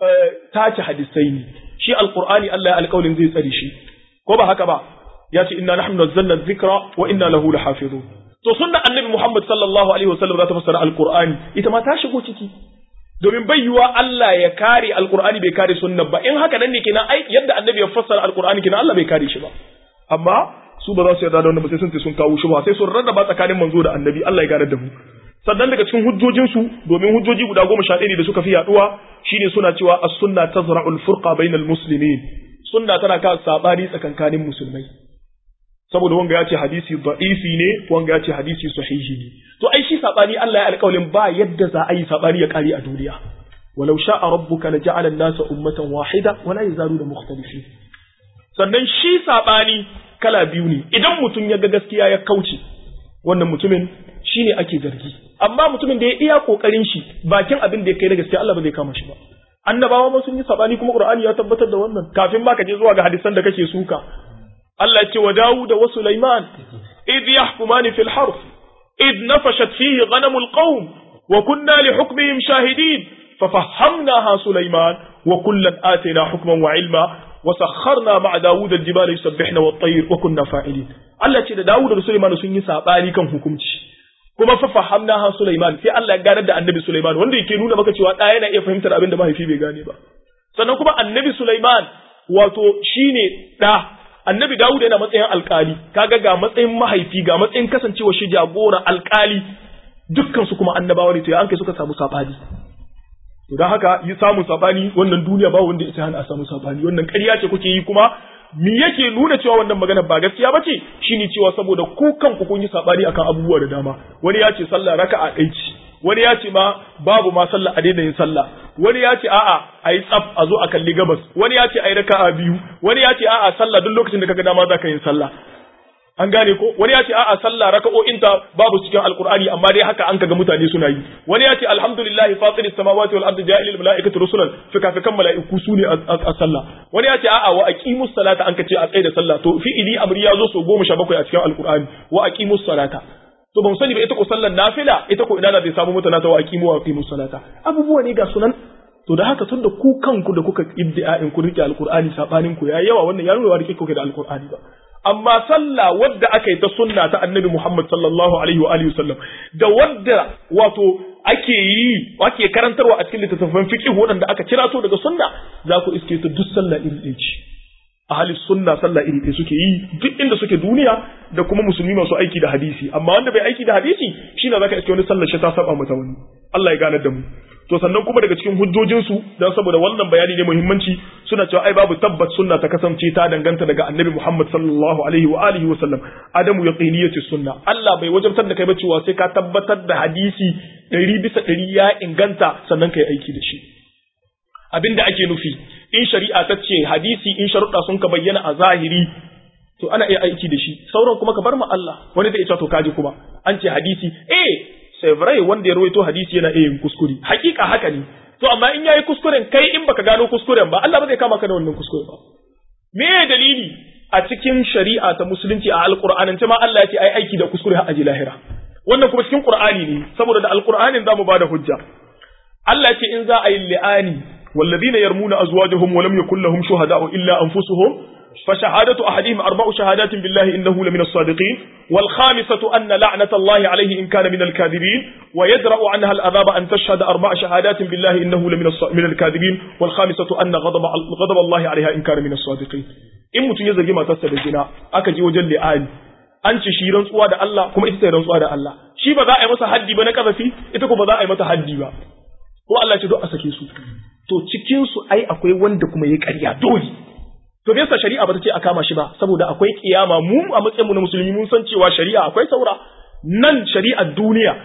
tace hadisai ne shi alqur'ani Allah ya alƙawarin zai tsare shi ko ba haka ba ya ce inna nahnu nazzalna dhikra wa inna lahu lahafizun to sunna annabi Muhammad sallallahu alaihi wasallam za ta fassara alqur'ani ita ma ta shigo ciki domin bai yiwa Allah ya kare alqur'ani bai kare sunna ba in haka nan ne kenan ai yadda annabi ya fassara alqur'ani kenan Allah bai kare shi ba amma su ba za su yarda da wannan ba sai sun ce sun kawo shi ba sai sun rarraba tsakanin manzo da annabi Allah ya gane da mu sannan daga cikin hujjojin su domin hujjoji guda goma sha ɗaya da suka fi yaduwa shine suna cewa as-sunna tazra'u al-furqa bainal muslimin sunna tana ka sabani tsakankanin musulmai saboda wanga ya ce hadisi da'ifi ne wanga ya ce hadisi sahihi ne to ai shi sabani Allah ya alƙawarin ba yadda za a yi sabani ya kare a duniya walau sha'a rabbuka la ja'ala an-nasa ummatan wahida wala yazaluna mukhtalifin sannan shi sabani kala biyu ne idan mutum ya ga gaskiya ya kauce wannan mutumin shine ake zargi amma mutumin da ya iya kokarin shi bakin abin da ya kai da gaskiya Allah ba zai kama shi ba annabawa ma sun yi sabani kuma Qur'ani ya tabbatar da wannan kafin ba ka je zuwa ga hadisan da kake suka Allah ya ce wa Dawud wa Sulaiman idh yahkumani fil harf idh nafashat fihi ghanamul qawm wa kunna li hukmihim shahidin ففهمناها سليمان وكلا آتينا حكما وعلما وسخرنا مع داود الجبال يسبحن والطير وكنا فاعلين Allah ce da Dawud da Sulaiman sun yi sabani kan hukunci kuma fa fahamnaha Sulaiman sai Allah ya ganar da Annabi Sulaiman wanda yake nuna maka cewa da yana iya fahimtar abin da mahaifi bai gane ba sannan kuma Annabi Sulaiman wato shine da Annabi Dawud yana matsayin alkali kaga ga matsayin mahaifi ga matsayin kasancewa shi jagora alkali dukkan su kuma annabawa ne to ya an kai suka samu sabani to dan haka yi samun sabani wannan duniya ba wanda ita hana a samu sabani wannan ƙarya ce kuke yi kuma me yake nuna cewa wannan magana ba gaskiya ba ce shine cewa saboda ku kanku kun yi sabani akan abubuwa da dama wani ya ce sallah raka'a ɗaya ce wani ya ce ma babu ma sallah a daina yin sallah wani ya ce a'a a yi tsaf a zo a kalli gabas wani ya ce a yi raka'a biyu wani ya ce a'a sallah duk lokacin da kaga dama za ka yin sallah an gane ko wani ya ce a'a sallah raka'o'inta babu cikin alqur'ani amma dai haka an kaga mutane suna yi wani ya ce alhamdulillah fatir samawati wal ardi ja'ilil malaikati rusulan fikafikan mala'iku su ne a sallah wani ya ce a'a wa aqimus salata an kace a tsaye da sallah to fi'ili amri ya zo so 17 a cikin alqur'ani wa aqimus salata to ban sani ba ita ko sallar nafila ita ko ina zai samu mutana ta wa aqimu wa aqimus salata abubuwa ne ga sunan to da haka tunda ku kanku da kuka ibda'in ku rike alqur'ani sabanin ku yayi yawa wannan ya nuna wa rike kuke da alqur'ani ba amma sallah wadda aka yi ta sunna ta annabi Muhammad sallallahu alaihi wa alihi wasallam da wadda wato ake yi ake karantarwa a cikin littattafan fiqh waɗanda aka kira to daga sunna za ku iske ta duk sallah iri ɗaya ce ahli sunna sallah iri ɗaya suke yi duk inda suke duniya da kuma musulmi masu aiki da hadisi amma wanda bai aiki da hadisi shine zaka iske wani sallar shi ta saba mata wani Allah ya ganar da mu to sannan kuma daga cikin hujjojinsu don saboda wannan bayani ne muhimmanci suna cewa ai babu tabbat sunna ta kasance ta danganta daga annabi Muhammad sallallahu alaihi wa alihi wa sallam adamu yaqiniyati sunna Allah bai wajabtar da kai ba cewa sai ka tabbatar da hadisi ɗari bisa ɗari ya inganta sannan kai aiki da shi abinda ake nufi in shari'a ta ce hadisi in sharuɗa sun ka bayyana a zahiri to ana iya aiki da shi sauran kuma ka bar ma Allah wani zai ce to kaji kuma an ce hadisi eh sai wanda ya rawaito hadisi yana iya yin kuskure hakika haka ne to amma in yayi kuskuren kai in baka gano kuskuren ba Allah ba zai kama ka da wannan kuskure ba me dalili a cikin shari'a ta musulunci a alqur'anin ma Allah ya ce ai aiki da kuskure har aji lahira wannan kuma cikin qur'ani ne saboda da alqur'anin zamu bada hujja Allah ya ce in za a yi li'ani والذين يرمون أزواجهم ولم يكن لهم شهداء إلا أنفسهم فشهادة أحدهم أربع شهادات بالله إنه لمن الصادقين والخامسة أن لعنة الله عليه إن كان من الكاذبين ويدرأ عنها الأذاب أن تشهد أربع شهادات بالله إنه لمن من الكاذبين والخامسة أن غضب غضب الله عليها إن كان من الصادقين in mutum ya zargi matarsa da zina aka je wajen li'ani an ci shi rantsuwa da Allah kuma ita ta rantsuwa da Allah shi ba za a yi masa haddi ba na kazafi ita ko ba za a yi mata haddi ba ko Allah ce duk a sake su to cikin su ai akwai wanda kuma ya ƙarya dole to me yasa shari'a ba ta ce a kama shi ba saboda akwai kiyama mu a matsayin mu na musulmi mun san cewa shari'a akwai saura nan shari'ar duniya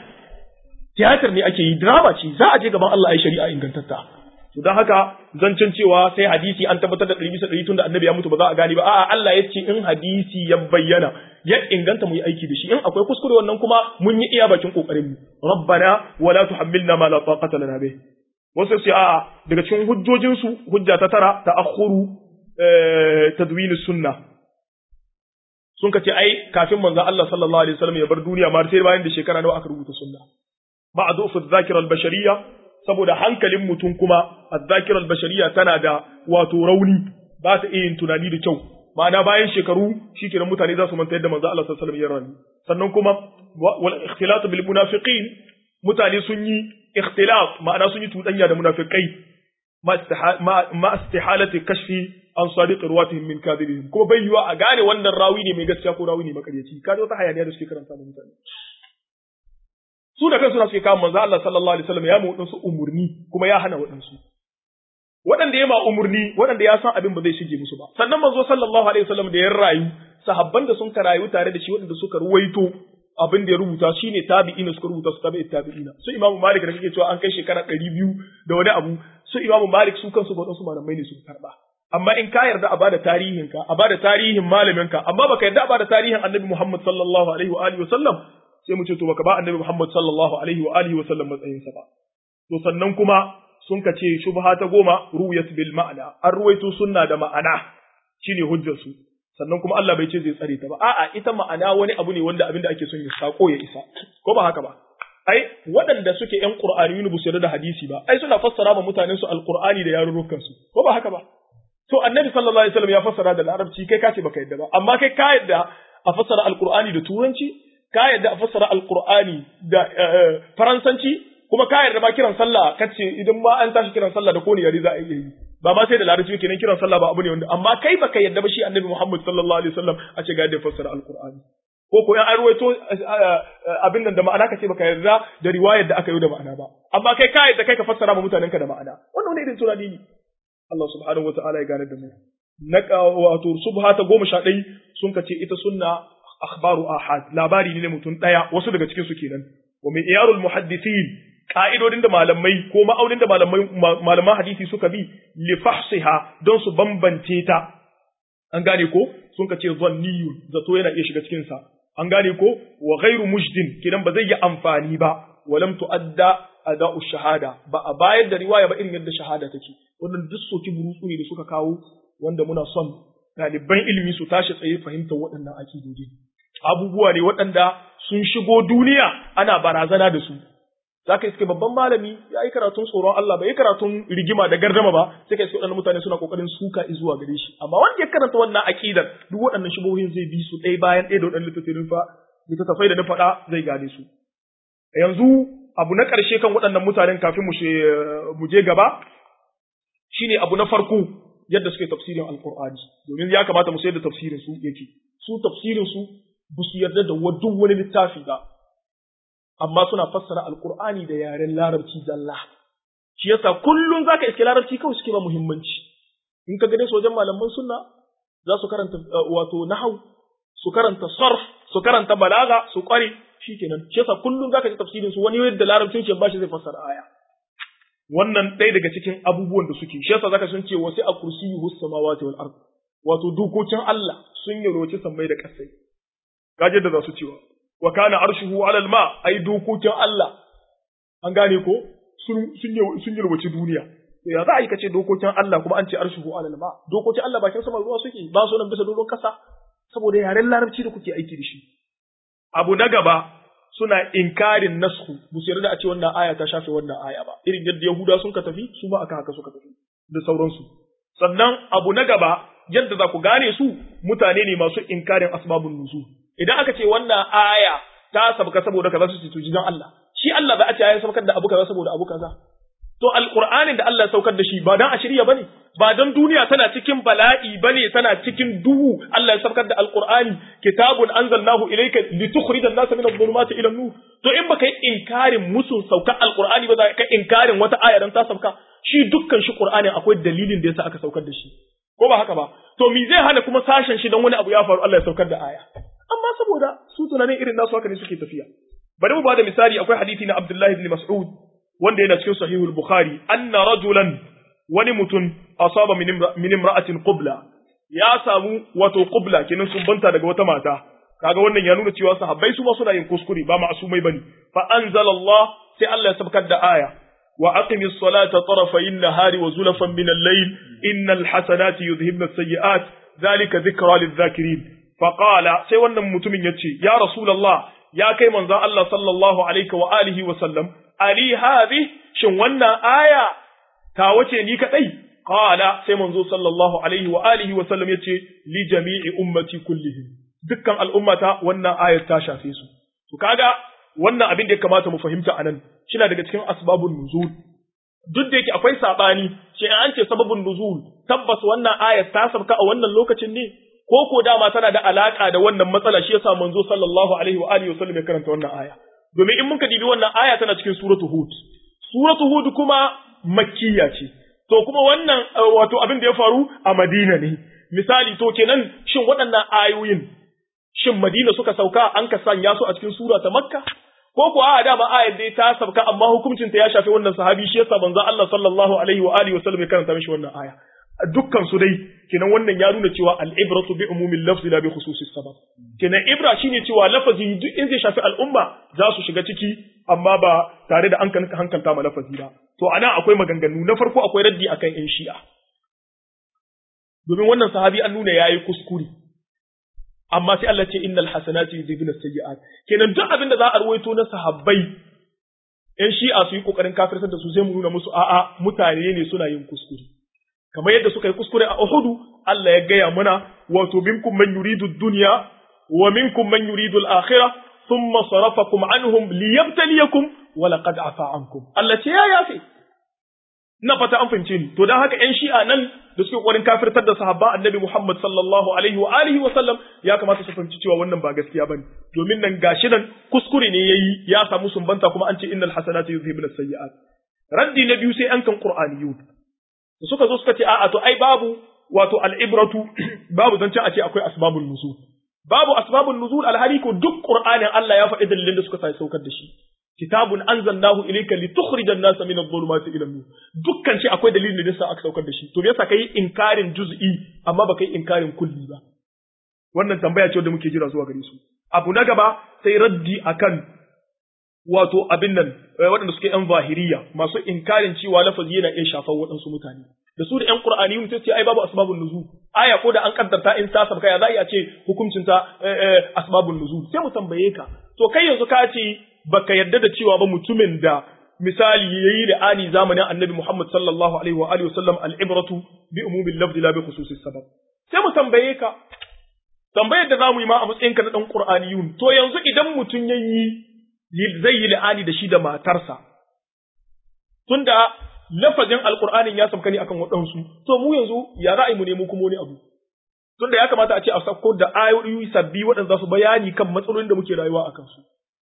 tiyatar ne ake yi drama ce za a je gaban Allah ai shari'a ingantatta to dan haka zancen cewa sai hadisi an tabbatar da ɗari bisa ɗari tun da annabi ya mutu ba za a gane ba a'a Allah ya ce in hadisi ya bayyana ya inganta mu yi aiki da shi in akwai kuskure wannan kuma mun yi iya bakin kokarin mu rabbana wala tuhammilna ma la taqata lana bih wasu sai a'a daga cikin hujjojin su hujja ta tara ta'akhuru tadwin sunna sun ka ce ai kafin manzo Allah sallallahu alaihi wasallam ya bar duniya ma sai bayan da shekara nawa aka rubuta sunna ba'du fi dhakira al-bashariyya saboda hankalin mutum kuma az-zakira al-bashariyya tana da wato rauni ba ta iya yin tunani da kyau ma'ana bayan shekaru shikenan mutane za su manta yadda manzo Allah sallallahu alaihi wasallam ya rayu sannan kuma wal ikhtilat bil munafiqin mutane sun yi ikhtilat ma'ana sun yi tudanya da munafikai ma istihalati kashfi an sadiq ruwatihim min kadhibihim kuma bai yiwa a gane wannan rawi ne mai gaskiya ko rawi ne makaryaci kaje wata hayaniya da suke karanta da mutane su da kansu na suke kawo manzo Allah sallallahu alaihi wasallam ya mu wadansu umurni kuma ya hana wadansu waɗanda ya ma umurni waɗanda ya san abin ba zai shige musu ba sannan manzo sallallahu alaihi wasallam da ya rayu sahabban da sun rayu tare da shi waɗanda suka ruwaito abin da ya rubuta shine tabi'ina suka rubuta su tabi'i tabi'ina su imamu malik da kake cewa an kai shekara ɗari biyu da wani abu su imamu malik su kansu waɗansu malamai ne suka karɓa amma in ka yarda a bada tarihinka a bada tarihin malaminka amma baka yarda a bada tarihin annabi muhammad sallallahu alaihi wa alihi wa sallam sai mu ce to baka ba annabi Muhammad sallallahu alaihi wa alihi wa sallam matsayin sa ba to sannan kuma sun ka ce shubha ta goma ruwayat bil ma'ana an ruwaito sunna da ma'ana shine hujjar su sannan kuma Allah bai ce zai tsare ta ba a'a ita ma'ana wani abu ne wanda abinda ake son ya sako ya isa ko ba haka ba ai waɗanda suke ƴan Qur'ani ne bu su da hadisi ba ai suna fassara ma mutanen su alqur'ani da yarurrukan su ko ba haka ba to annabi sallallahu alaihi wasallam ya fassara da larabci kai ka ce baka yadda ba amma kai ka yadda a fassara alqur'ani da turanci ka yarda a fassara alqur'ani da faransanci kuma ka yarda ma kiran sallah kace idan ma an tashi kiran sallah da kone yare za a iya yi ba ma sai da larabci kenan kiran sallah ba abu ne wanda amma kai baka yarda ba shi annabi Muhammad sallallahu alaihi wasallam a ce ga yadda fassara alqur'ani ko ko an ruwaito abin nan da ma'ana kace baka yarda da riwayar da aka yi da ma'ana ba amma kai ka yarda kai ka fassara ma mutanen ka da ma'ana wannan wani irin tunani ne Allah subhanahu wataala ya gane da mu na wato subha ta goma sha ɗai sun kace ita sunna akhbaru ahad labari ne mutum ɗaya wasu daga cikin su kenan wa min iyarul muhaddithin ka'idodin da malamai ko ma'aunin da malamai malaman hadisi suka bi li fahsiha don su bambance ta an gane ko sun kace zanniyun zato yana iya shiga cikin sa an gane ko wa ghairu mujdin kidan ba zai yi amfani ba walam tuadda ada'u shahada ba a bayar da riwaya ba irin yadda shahada take wannan duk soki burutsu ne da suka kawo wanda muna son ɗaliban ilimi su tashi tsaye fahimtar waɗannan akidodi abubuwa ne waɗanda sun shigo duniya ana barazana da su za ka iske babban malami ya yi karatun tsoron Allah bai yi karatun rigima da gardama ba sai ka iske waɗannan mutane suna kokarin suka zuwa gare shi amma wanda ya karanta wannan akidar duk waɗannan shubohin zai bi su ɗaya bayan ɗaya da waɗannan littattafai fa littattafai da na faɗa zai gane su yanzu abu na ƙarshe kan waɗannan mutanen kafin mu je gaba shine abu na farko yadda suke tafsirin alqur'ani domin ya kamata mu sayar da tafsirin su yake su tafsirin su ba su yarda da duk wani littafi ba amma suna fassara alqur'ani da yaren larabci zalla shi yasa kullun zaka iske larabci kawai suke ba muhimmanci in ka gane su wajen malaman sunna za su karanta wato nahau su karanta sarf su karanta balaga su kware shikenan shi yasa kullun zaka ji tafsirin su wani yadda larabcin shi ba shi zai fassara aya wannan ɗaya daga cikin abubuwan da suke shi yasa zaka sun ce wasu a kursiyyu samawati wal ard wato dokokin Allah sun yalwaci sammai da ƙasai kaje da za su cewa wa kana arshuhu ala alma ai dokokin Allah an gane ko sun sun sun yalwaci duniya to ya za a yi kace dokokin Allah kuma an ce arshuhu ala alma dokokin Allah bakin sama ruwa suke ba su nan bisa doron kasa saboda yaren larabci da kuke aiki da shi abu na gaba suna inkarin nasku ba su yarda a ce wannan aya ta shafe wannan aya ba irin yadda yahuda sun ka tafi su ma aka haka suka tafi da sauransu sannan abu na gaba yadda za ku gane su mutane ne masu inkarin asbabun nuzul idan aka ce wannan aya ta sabka saboda kaza su ce to jidan Allah shi Allah ba a ce ya saukar da abu kaza saboda abu kaza to alqur'anin da Allah ya saukar da shi ba dan a shirya bane ba dan duniya tana cikin bala'i bane tana cikin duhu Allah ya saukar da alqur'ani kitabun anzalnahu ilayka litukhrijan nasa min adh-dhulumati ila an-nur to in baka yi inkarin musu saukar alqur'ani ba za ka inkarin wata aya dan ta sauka shi dukkan shi qur'anin akwai dalilin da yasa aka saukar da shi ko ba haka ba to me zai hana kuma sashen shi dan wani abu ya faru Allah ya saukar da aya amma saboda su tunanin irin nasu haka ne suke tafiya bari mu bada misali akwai hadisi na Abdullah ibn Mas'ud wanda yana cikin sahihul Bukhari anna rajulan wani mutum asaba min imra'atin qubla ya samu wato qubla kenan sun banta daga wata mata kaga wannan ya nuna cewa sahabbai su ma suna yin kuskure ba ma'asumai bane fa anzalallah sai Allah ya sabkar da aya wa aqimis salata tarafayn nahari wa zulafan min al-layl innal hasanati yudhhibna as-sayyi'at dhalika dhikra lidh-dhakirin fa qala sai wannan mutumin yace ya rasulullah ya kai manzon Allah sallallahu alaihi wa alihi wa sallam ali hadhi shin wannan aya ta wace ni kadai qala sai manzo sallallahu alaihi wa alihi wa sallam yace li jami'i ummati kullihim dukkan al'ummata wannan ayar ta shafe su to kaga wannan abin da ya kamata mu fahimta anan shina daga cikin asbabun nuzul duk da yake akwai sabani shi an ce sababun nuzul tabbas wannan ayar ta sabka a wannan lokacin ne ko ko dama tana da alaka da wannan matsala shi yasa manzo sallallahu alaihi wa alihi wa sallam ya karanta wannan aya domin in muka dibi wannan aya tana cikin suratu hud suratu hud kuma makkiya ce to kuma wannan wato abin da ya faru a madina ne misali to kenan shin waɗannan ayoyin shin madina suka sauka an ka sanya su a cikin sura ta makka ko ko a dama ayar dai ta sauka amma hukuncin ta ya shafi wannan sahabi shi yasa manzo Allah sallallahu alaihi wa alihi wa sallam ya karanta mishi wannan aya dukkan su dai kenan wannan ya nuna cewa al-ibratu bi umumil lafzi la bi khususis sabab kenan ibra shine cewa lafazi duk in zai shafi al'umma za su shiga ciki amma ba tare da an hankalta ma lafazi ba to ana akwai maganganu na farko akwai raddi akan yan shi'a domin wannan sahabi an nuna yayi kuskure amma sai Allah ce innal hasanati yudhibuna sayyi'at kenan duk abin da za a ruwaito na sahabbai yan shi'a su yi kokarin kafirtar da su sai mu nuna musu a'a mutane ne suna yin kuskure kamar yadda suka yi kuskure a Uhudu Allah ya gaya mana wato minkum man yuridu dunya wa minkum man yuridu al-akhirah thumma sarafakum anhum liyabtaliyakum wa laqad afa ankum Allah ce ya yafi na fata an fahimce ni to dan haka ƴan shi'a nan da suke kokarin kafirtar da sahabba annabi Muhammad sallallahu alaihi wa alihi wa sallam ya kamata su fahimci cewa wannan ba gaskiya bane domin nan gashi nan kuskure ne yayi ya samu sumbanta kuma an ce innal hasanatu yuzhibun as-sayyi'at raddi na biyu sai an kan qur'aniyun suka zo suka ce a'a to ai babu wato al'ibratu babu zancen a ce akwai asbabun nuzul babu asbabun nuzul alhali ko duk qur'anin Allah ya faɗi dalilin da suka sa saukar da shi kitabun anzalnahu ilayka litukhrija an-nasa min adh-dhulumati ila an-nur dukkan shi akwai dalilin da yasa aka saukar da shi to me yasa kai inkarin juz'i amma baka yi inkarin kulli ba wannan tambaya ce da muke jira zuwa gare su abu na gaba sai raddi akan wato abin nan waɗanda suke yan zahiriya masu inkarin cewa lafazi yana iya shafar waɗansu mutane da su da ƴan Qur'aniyun sai ce ai babu asbabun nuzul aya ko da an kaddarta in ta sabka ya za a ce hukuncin ta asbabun nuzul sai mu tambaye ka to kai yanzu ka ce baka yarda da cewa ba mutumin da misali yayi da ani zamanin Annabi Muhammad sallallahu alaihi wa alihi wasallam al-ibratu bi umumil lafzi la bi khususis sabab sai mu tambaye ka tambayar da zamu yi ma a matsayin ka na dan Qur'aniyun to yanzu idan mutum yayi zai yi la'ani da shi da matarsa tunda lafazin alkur'anin ya sauka ne akan waɗansu to mu yanzu ya za a yi mu nemo kuma wani abu tunda ya kamata a ce a sauko da ayoyi sabbi waɗanda za su bayani kan matsalolin da muke rayuwa a kansu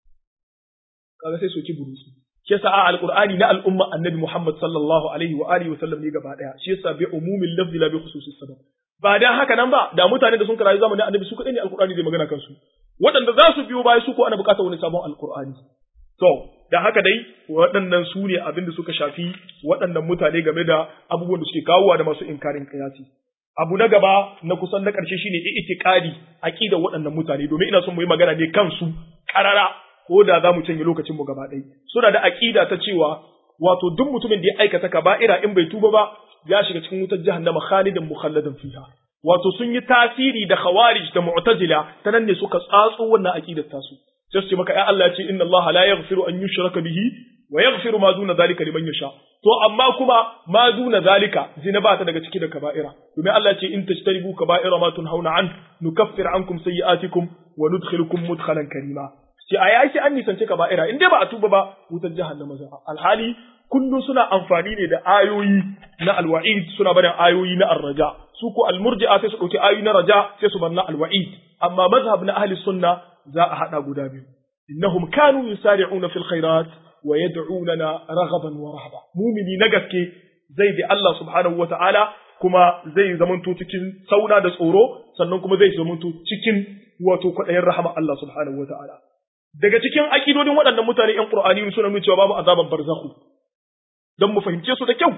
kaga sai soki burusu shi yasa a alkur'ani na al'umma annabi Muhammad sallallahu alaihi wa alihi wa sallam ne gaba daya shi yasa bi umumil lafzi la bi khususis sabab ba dan haka nan ba da mutane da sun rayu zamanin annabi su kadai ne alkur'ani zai magana kansu waɗanda za su biyo baya su ko ana buƙatar wani sabon alkur'ani to da haka dai waɗannan su ne abin da suka shafi waɗannan mutane game da abubuwan da suke kawowa da masu inkarin kiyasi abu na gaba na kusan na ƙarshe shine i'tiqadi aqidar waɗannan mutane domin ina son mu yi magana ne kansu karara ko da za mu canje lokacin mu gaba ɗaya suna da aqida ta cewa wato duk mutumin da ya aikata kaba'ira in bai tuba ba ya shiga cikin wutar jahannama khalidan mukhalladan fiha wato sun yi tasiri da khawarij da mu'tazila ta nan ne suka tsatso wannan aqidar tasu sai su ce maka ya Allah ya ce inna Allah la yaghfiru an yushraka bihi wa yaghfiru ma duna zalika liman yasha to amma kuma ma duna zalika zina ba ta daga ciki da kaba'ira domin Allah ya ce in tajtaribu kaba'ira ma tunhauna an nukaffir ankum sayyi'atikum wa nudkhilukum mudkhalan karima ce a yaki an nisance kaba'ira in dai ba a tuba ba wutar jahannama za alhali kullum suna amfani ne da ayoyi na alwa'id suna barin ayoyi na arraja su ko almurji'a sai su dauki ayoyi na raja sai su bar na alwa'id amma mazhab na ahli sunna za a haɗa guda biyu. Innahum kanu yusari'una fil khairat wa yad'unana raghaban wa rahaba. Mumini na gaske zai bi Allah subhanahu wata'ala kuma zai zamanto cikin sauna da tsoro sannan kuma zai zamanto cikin wato kwaɗayin rahama Allah subhanahu wata'ala. Daga cikin akidodin waɗannan mutane ‘yan Ƙur'ani suna nuna cewa babu azaban barzahu. Don mu fahimce su da kyau.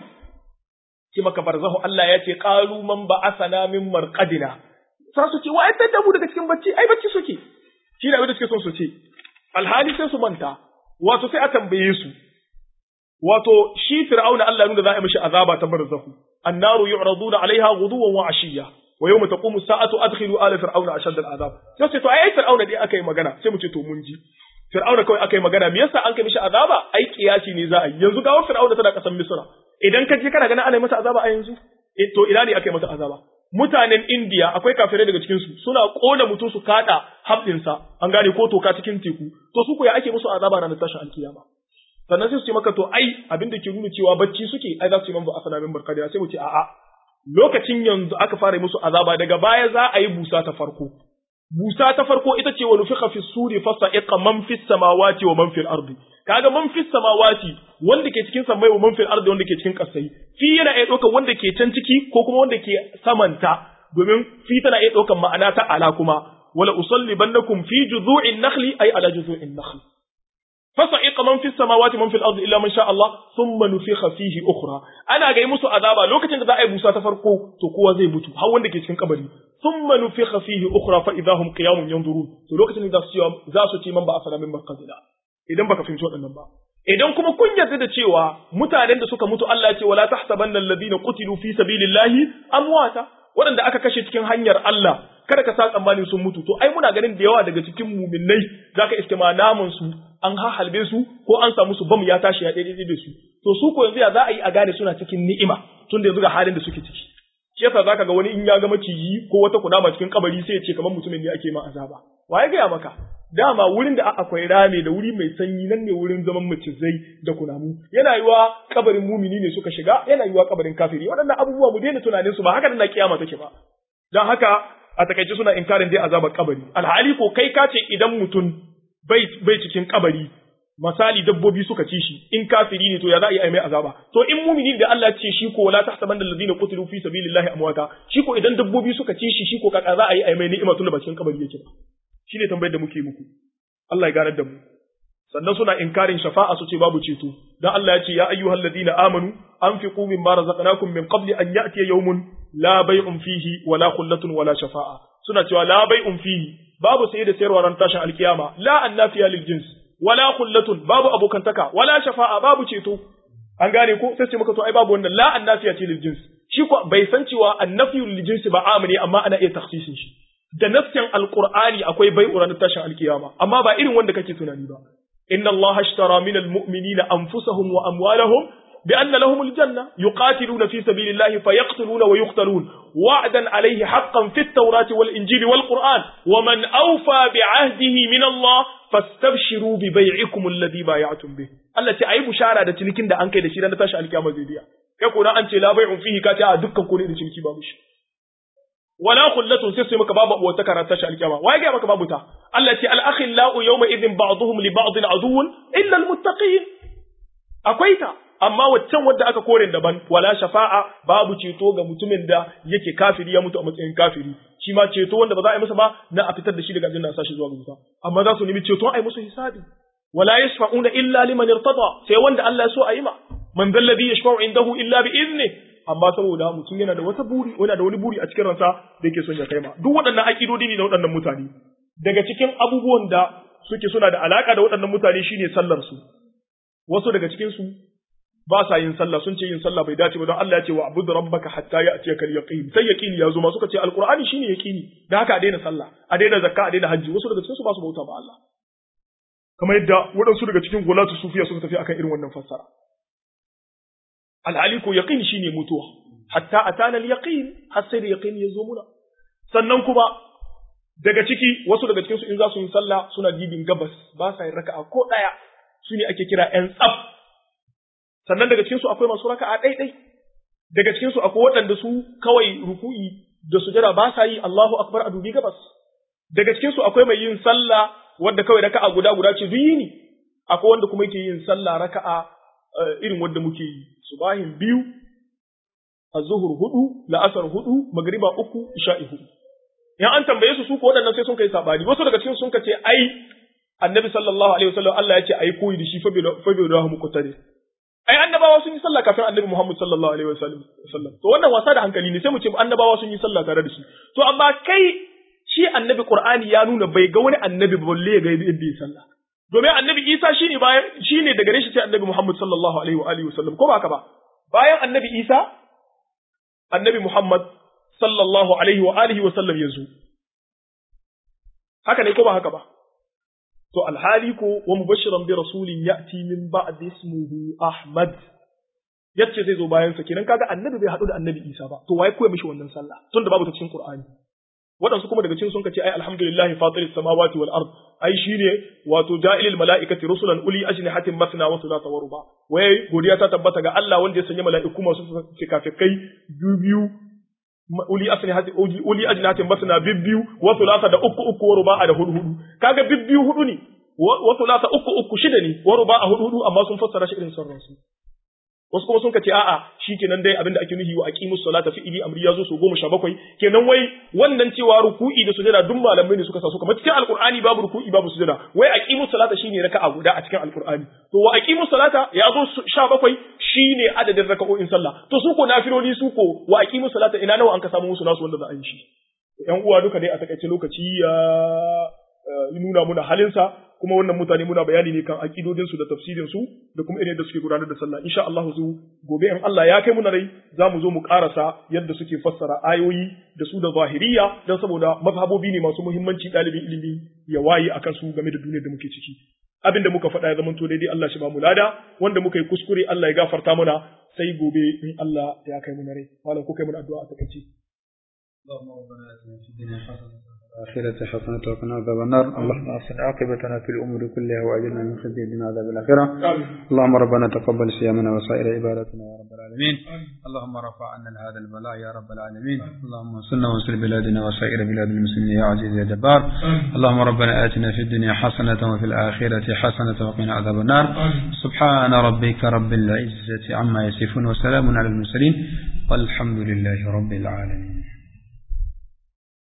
Ce maka barzahu Allah ya ce ƙalu man ba'asana min marqadina. Sa su ce wa ai da mu daga cikin bacci ai bacci suke. shi ne abin da suke son su ce alhali sai su manta wato sai a tambaye su wato shi fir'auna Allah nuna za a yi mishi azaba ta barzahu annaru yu'raduna alaiha ghuduwan wa ashiya wa yawma taqumu sa'atu adkhilu ala fir'auna ashad al'azab sai ce to ai fir'auna dai aka yi magana sai mu ce to mun ji fir'auna kawai aka yi magana me yasa an kai mishi azaba ai kiyasi ne za a yi yanzu gawar fir'auna tana kasan misra idan ka je kana ganin ana yi masa azaba a yanzu to ina ne aka yi masa azaba mutanen Indiya akwai kafirai daga cikin su suna kona mutum su kada habdinsa an gane ko toka cikin teku to su ko ya ake musu azaba ranar tashin alkiyama sannan sai su ce maka to ai abin da ke nuna cewa bacci suke ai za su yi man ba asana min barkadiya sai mu ce a'a lokacin yanzu aka fara musu azaba daga baya za a yi busa ta farko busa ta farko ita ce wa nufiqa fi suri fa sa'iqa man fis samawati wa man fil ardi kaga man fis samawati wanda ke cikin samai wa man fil ardi wanda ke cikin kasai fi yana iya ɗaukar wanda ke can ciki ko kuma wanda ke samanta domin fi tana iya ɗaukar ma'ana ta ala kuma wala usallibannakum fi juzu'in nakhli ay ala juzu'in nakhli fasa'iqa man fis samawati man fil ardi illa man sha Allah thumma nufikha fihi ukhra ana ga musu azaba lokacin da za a yi busa ta farko to kowa zai mutu har wanda ke cikin kabari thumma nufikha fihi ukhra fa idahum qiyamun yanzurun to lokacin da su za su ce man ba asala min barqadina idan baka fahimci waɗannan ba idan kuma kun yarda da cewa mutanen da suka mutu Allah ya ce wala tahsabanna alladhina qutilu fi sabilillahi amwata waɗanda aka kashe cikin hanyar Allah kada ka sa tsammanin sun mutu to ai muna ganin da yawa daga cikin muminnai zaka iske ma naman su an hahalbe su ko an samu su bam ya tashi ya daidai da su to su ko yanzu ya za a yi a gane suna cikin ni'ima tun da yanzu ga halin da suke ciki shi yasa zaka ga wani in ya ga maciji ko wata kunama cikin kabari sai ya ce kamar mutumin ne ake ma azaba wa ya gaya maka dama wurin da akwai rame da wuri mai sanyi nan ne wurin zaman macizai da kunamu yana yiwa kabarin mumini ne suka shiga yana yiwa kabarin kafiri waɗannan abubuwa mu daina tunanin su ba haka na kiyama take ba dan haka a takaice suna inkarin dai azabar kabari alhali ko kai ka ce idan mutum bai bai cikin kabari misali dabbobi suka ci shi in kafiri ne to ya za a yi mai azaba to in mumini da Allah ce shi ko wala tahsabanna alladhina qutilu fi sabilillahi amwata shi ko idan dabbobi suka ci shi shi ko kaka za a yi mai ni'ima tun da bakin kabari yake ba shine tambayar da muke muku Allah ya ganar da mu sannan suna inkarin shafa'a su ce babu ceto dan Allah ya ce ya ayyuhal ladina amanu anfiqu mimma razaqnakum min qabli an ya'tiya yawmun la bay'un fihi wala khullatun wala shafa'a suna cewa la bay'un fihi babu saye da sayarwa ran tashin alkiyama la annafiya lil jins wala khullatun babu abokantaka wala shafa'a babu ceto an gane ko sai ce maka to ai babu wannan la annafiya ce lil jins shi ko bai san cewa annafiyu lil jins ba amane amma ana iya takhsisin shi da nafsin alqur'ani akwai bai'u ran tashin alkiyama amma ba irin wanda kake tunani ba inna allaha ashtara minal mu'minina anfusahum wa amwalahum بأن لهم الجنة يقاتلون في سبيل الله فيقتلون ويقتلون وعدا عليه حقا في التوراة والإنجيل والقرآن ومن أوفى بعهده من الله فاستبشروا ببيعكم الذي بايعتم به التي أي بشارة da cinikin da an kai da shi dan tashi alkiyama zai biya kai ko an ce la bai'un fihi ka ce a dukkan ku ne da ciniki babu shi wala khullatun sai sai maka babu wata karanta tashi alkiyama wai ga maka babu ta Allah ce al akhillau yawma idhin ba'dhum li ba'd aduwwun illa al muttaqin akwai ta amma waccan wadda aka kore daban wala shafa'a babu ceto ga mutumin da yake kafiri ya mutu a matsayin kafiri shi ma ceto wanda ba za a yi masa ba na a fitar da shi daga aljanna sashi zuwa wuta amma za su nemi ceto a yi musu hisabi wala yashfa'una illa liman irtada sai wanda Allah ya so a yi ma man dal ladhi yashfa'u indahu illa bi izni amma saboda mutum yana da wata buri yana da wani buri a cikin ransa da yake son ya kai ma duk waɗannan akidodi ne na waɗannan mutane daga cikin abubuwan da suke suna da alaka da waɗannan mutane shine sallar su wasu daga cikin su ba sa yin sallah sun ce yin sallah bai dace ba don Allah ya ce wa abudu rabbaka hatta ya'tiyaka al-yaqin sai yaqini ya zo ma suka ce alqur'ani shine yaqini da haka a daina sallah a daina zakka a daina hajji wasu daga cikin su ba su bauta ba Allah kamar yadda waɗansu daga cikin gulatu sufiya suka tafi akan irin wannan fassara alhali ko yaqini shine mutuwa hatta atana al-yaqin har sai da yaqin ya zo muna sannan kuma daga ciki wasu daga cikin su in za su yi sallah suna dibin gabas ba sa yin raka'a ko daya su ne ake kira ƴan tsaf sannan daga cikinsu akwai masu raka'a ɗaiɗai daga cikinsu akwai waɗanda su kawai ruku'i da sujada ba sa yi Allahu akbar a dubi gabas daga cikinsu akwai mai yin sallah wanda kawai raka'a guda guda ce duk yini akwai wanda kuma yake yin sallah raka'a irin wanda muke yi subahin biyu azzuhur hudu la'asar hudu magriba uku isha'i hudu in an tambaye su su ko waɗannan sai sun kai sabani wasu daga cikin sun ce ai annabi sallallahu alaihi wasallam Allah ya ce ai koyi da shi fa bi rahu muqtadi ai annabawa sun yi sallah kafin annabi Muhammad sallallahu alaihi wasallam to wannan wasa da hankali ne sai mu ce annabawa sun yi sallah tare da shi to amma kai shi annabi Qur'ani ya nuna bai ga wani annabi balle ya ga yadda ya sallah domin annabi Isa shine bayan shine daga gare shi sai annabi Muhammad sallallahu alaihi wa alihi wasallam ko ba haka ba bayan annabi Isa annabi Muhammad sallallahu alaihi wa alihi wasallam ya zo haka ne ko ba haka ba to alhali ko wa mubashiran bi rasulin ya'ti min ba'di ismihi Ahmad yace zai zo bayan sa kenan kaga annabi bai hadu da annabi Isa ba to waye koya mishi wannan sallah tunda babu ta cikin Qur'ani waɗansu kuma daga cikin sun ce ai alhamdulillahi fatiris samawati wal ard ai shine wato ja'ilil mala'ikati rusulan uli ajnihatin masna wa thulatha wa ruba wai godiya ta tabbata ga Allah wanda ya sanya mala'iku masu fikafikai biyu uli asnihati uli ajnatin basna bibbiyu wa thulatha da uku uku wa ruba'a da hudu hudu kaga bibbiyu hudu ne wa thulatha uku uku shida ne wa ruba'a hudu hudu amma sun fassara shi irin sarran su wasu kuma sun kace a'a shikenan dai abinda ake nufi wa aqimus salata fi ili amri yazo su goma sha bakwai kenan wai wannan cewa ruku'i da sujada duk malamai ne suka sa su kamar cikin alqur'ani babu ruku'i babu sujada wai aqimus salata shine raka'a guda a cikin alqur'ani to wa aqimus salata yazo sha bakwai shine adadin raka'o'in sallah to su ko nafiloli su ko wa aqimus salata ina nawa an ka samu musu nasu wanda za a yi shi yan uwa duka dai a takaice lokaci ya nuna muna halinsa kuma wannan mutane muna bayani ne kan akidodinsu da tafsirinsu da kuma irin yadda suke gudanar da sallah insha Allah su gobe in Allah ya kai muna rai za mu zo mu karasa yadda suke fassara ayoyi da su da zahiriya don saboda mazhabobi ne masu muhimmanci ɗalibin ilimi ya waye akan su game da duniyar da muke ciki abin da muka faɗa ya zama to daidai Allah shi ba mu lada wanda muka yi kuskure Allah ya gafarta mana sai gobe in Allah ya kai muna rai malam ko kai mana addu'a a takaice اللهم ربنا اتنا في الدنيا حسنه الآخرة حسنة وقنا عذاب النار اللهم أحسن عاقبتنا في الأمور كلها وأجرنا من خزي الدنيا عذاب الآخرة آمين اللهم ربنا تقبل صيامنا وسائر عباداتنا يا رب العالمين اللهم رفع عنا هذا البلاء يا رب العالمين اللهم انصرنا وانصر بلادنا وسائر بلاد المسلمين يا عزيز يا جبار اللهم ربنا آتنا في الدنيا حسنة وفي الآخرة حسنة وقنا عذاب النار سبحان ربك رب العزة عما يصفون وسلام على المرسلين والحمد لله رب العالمين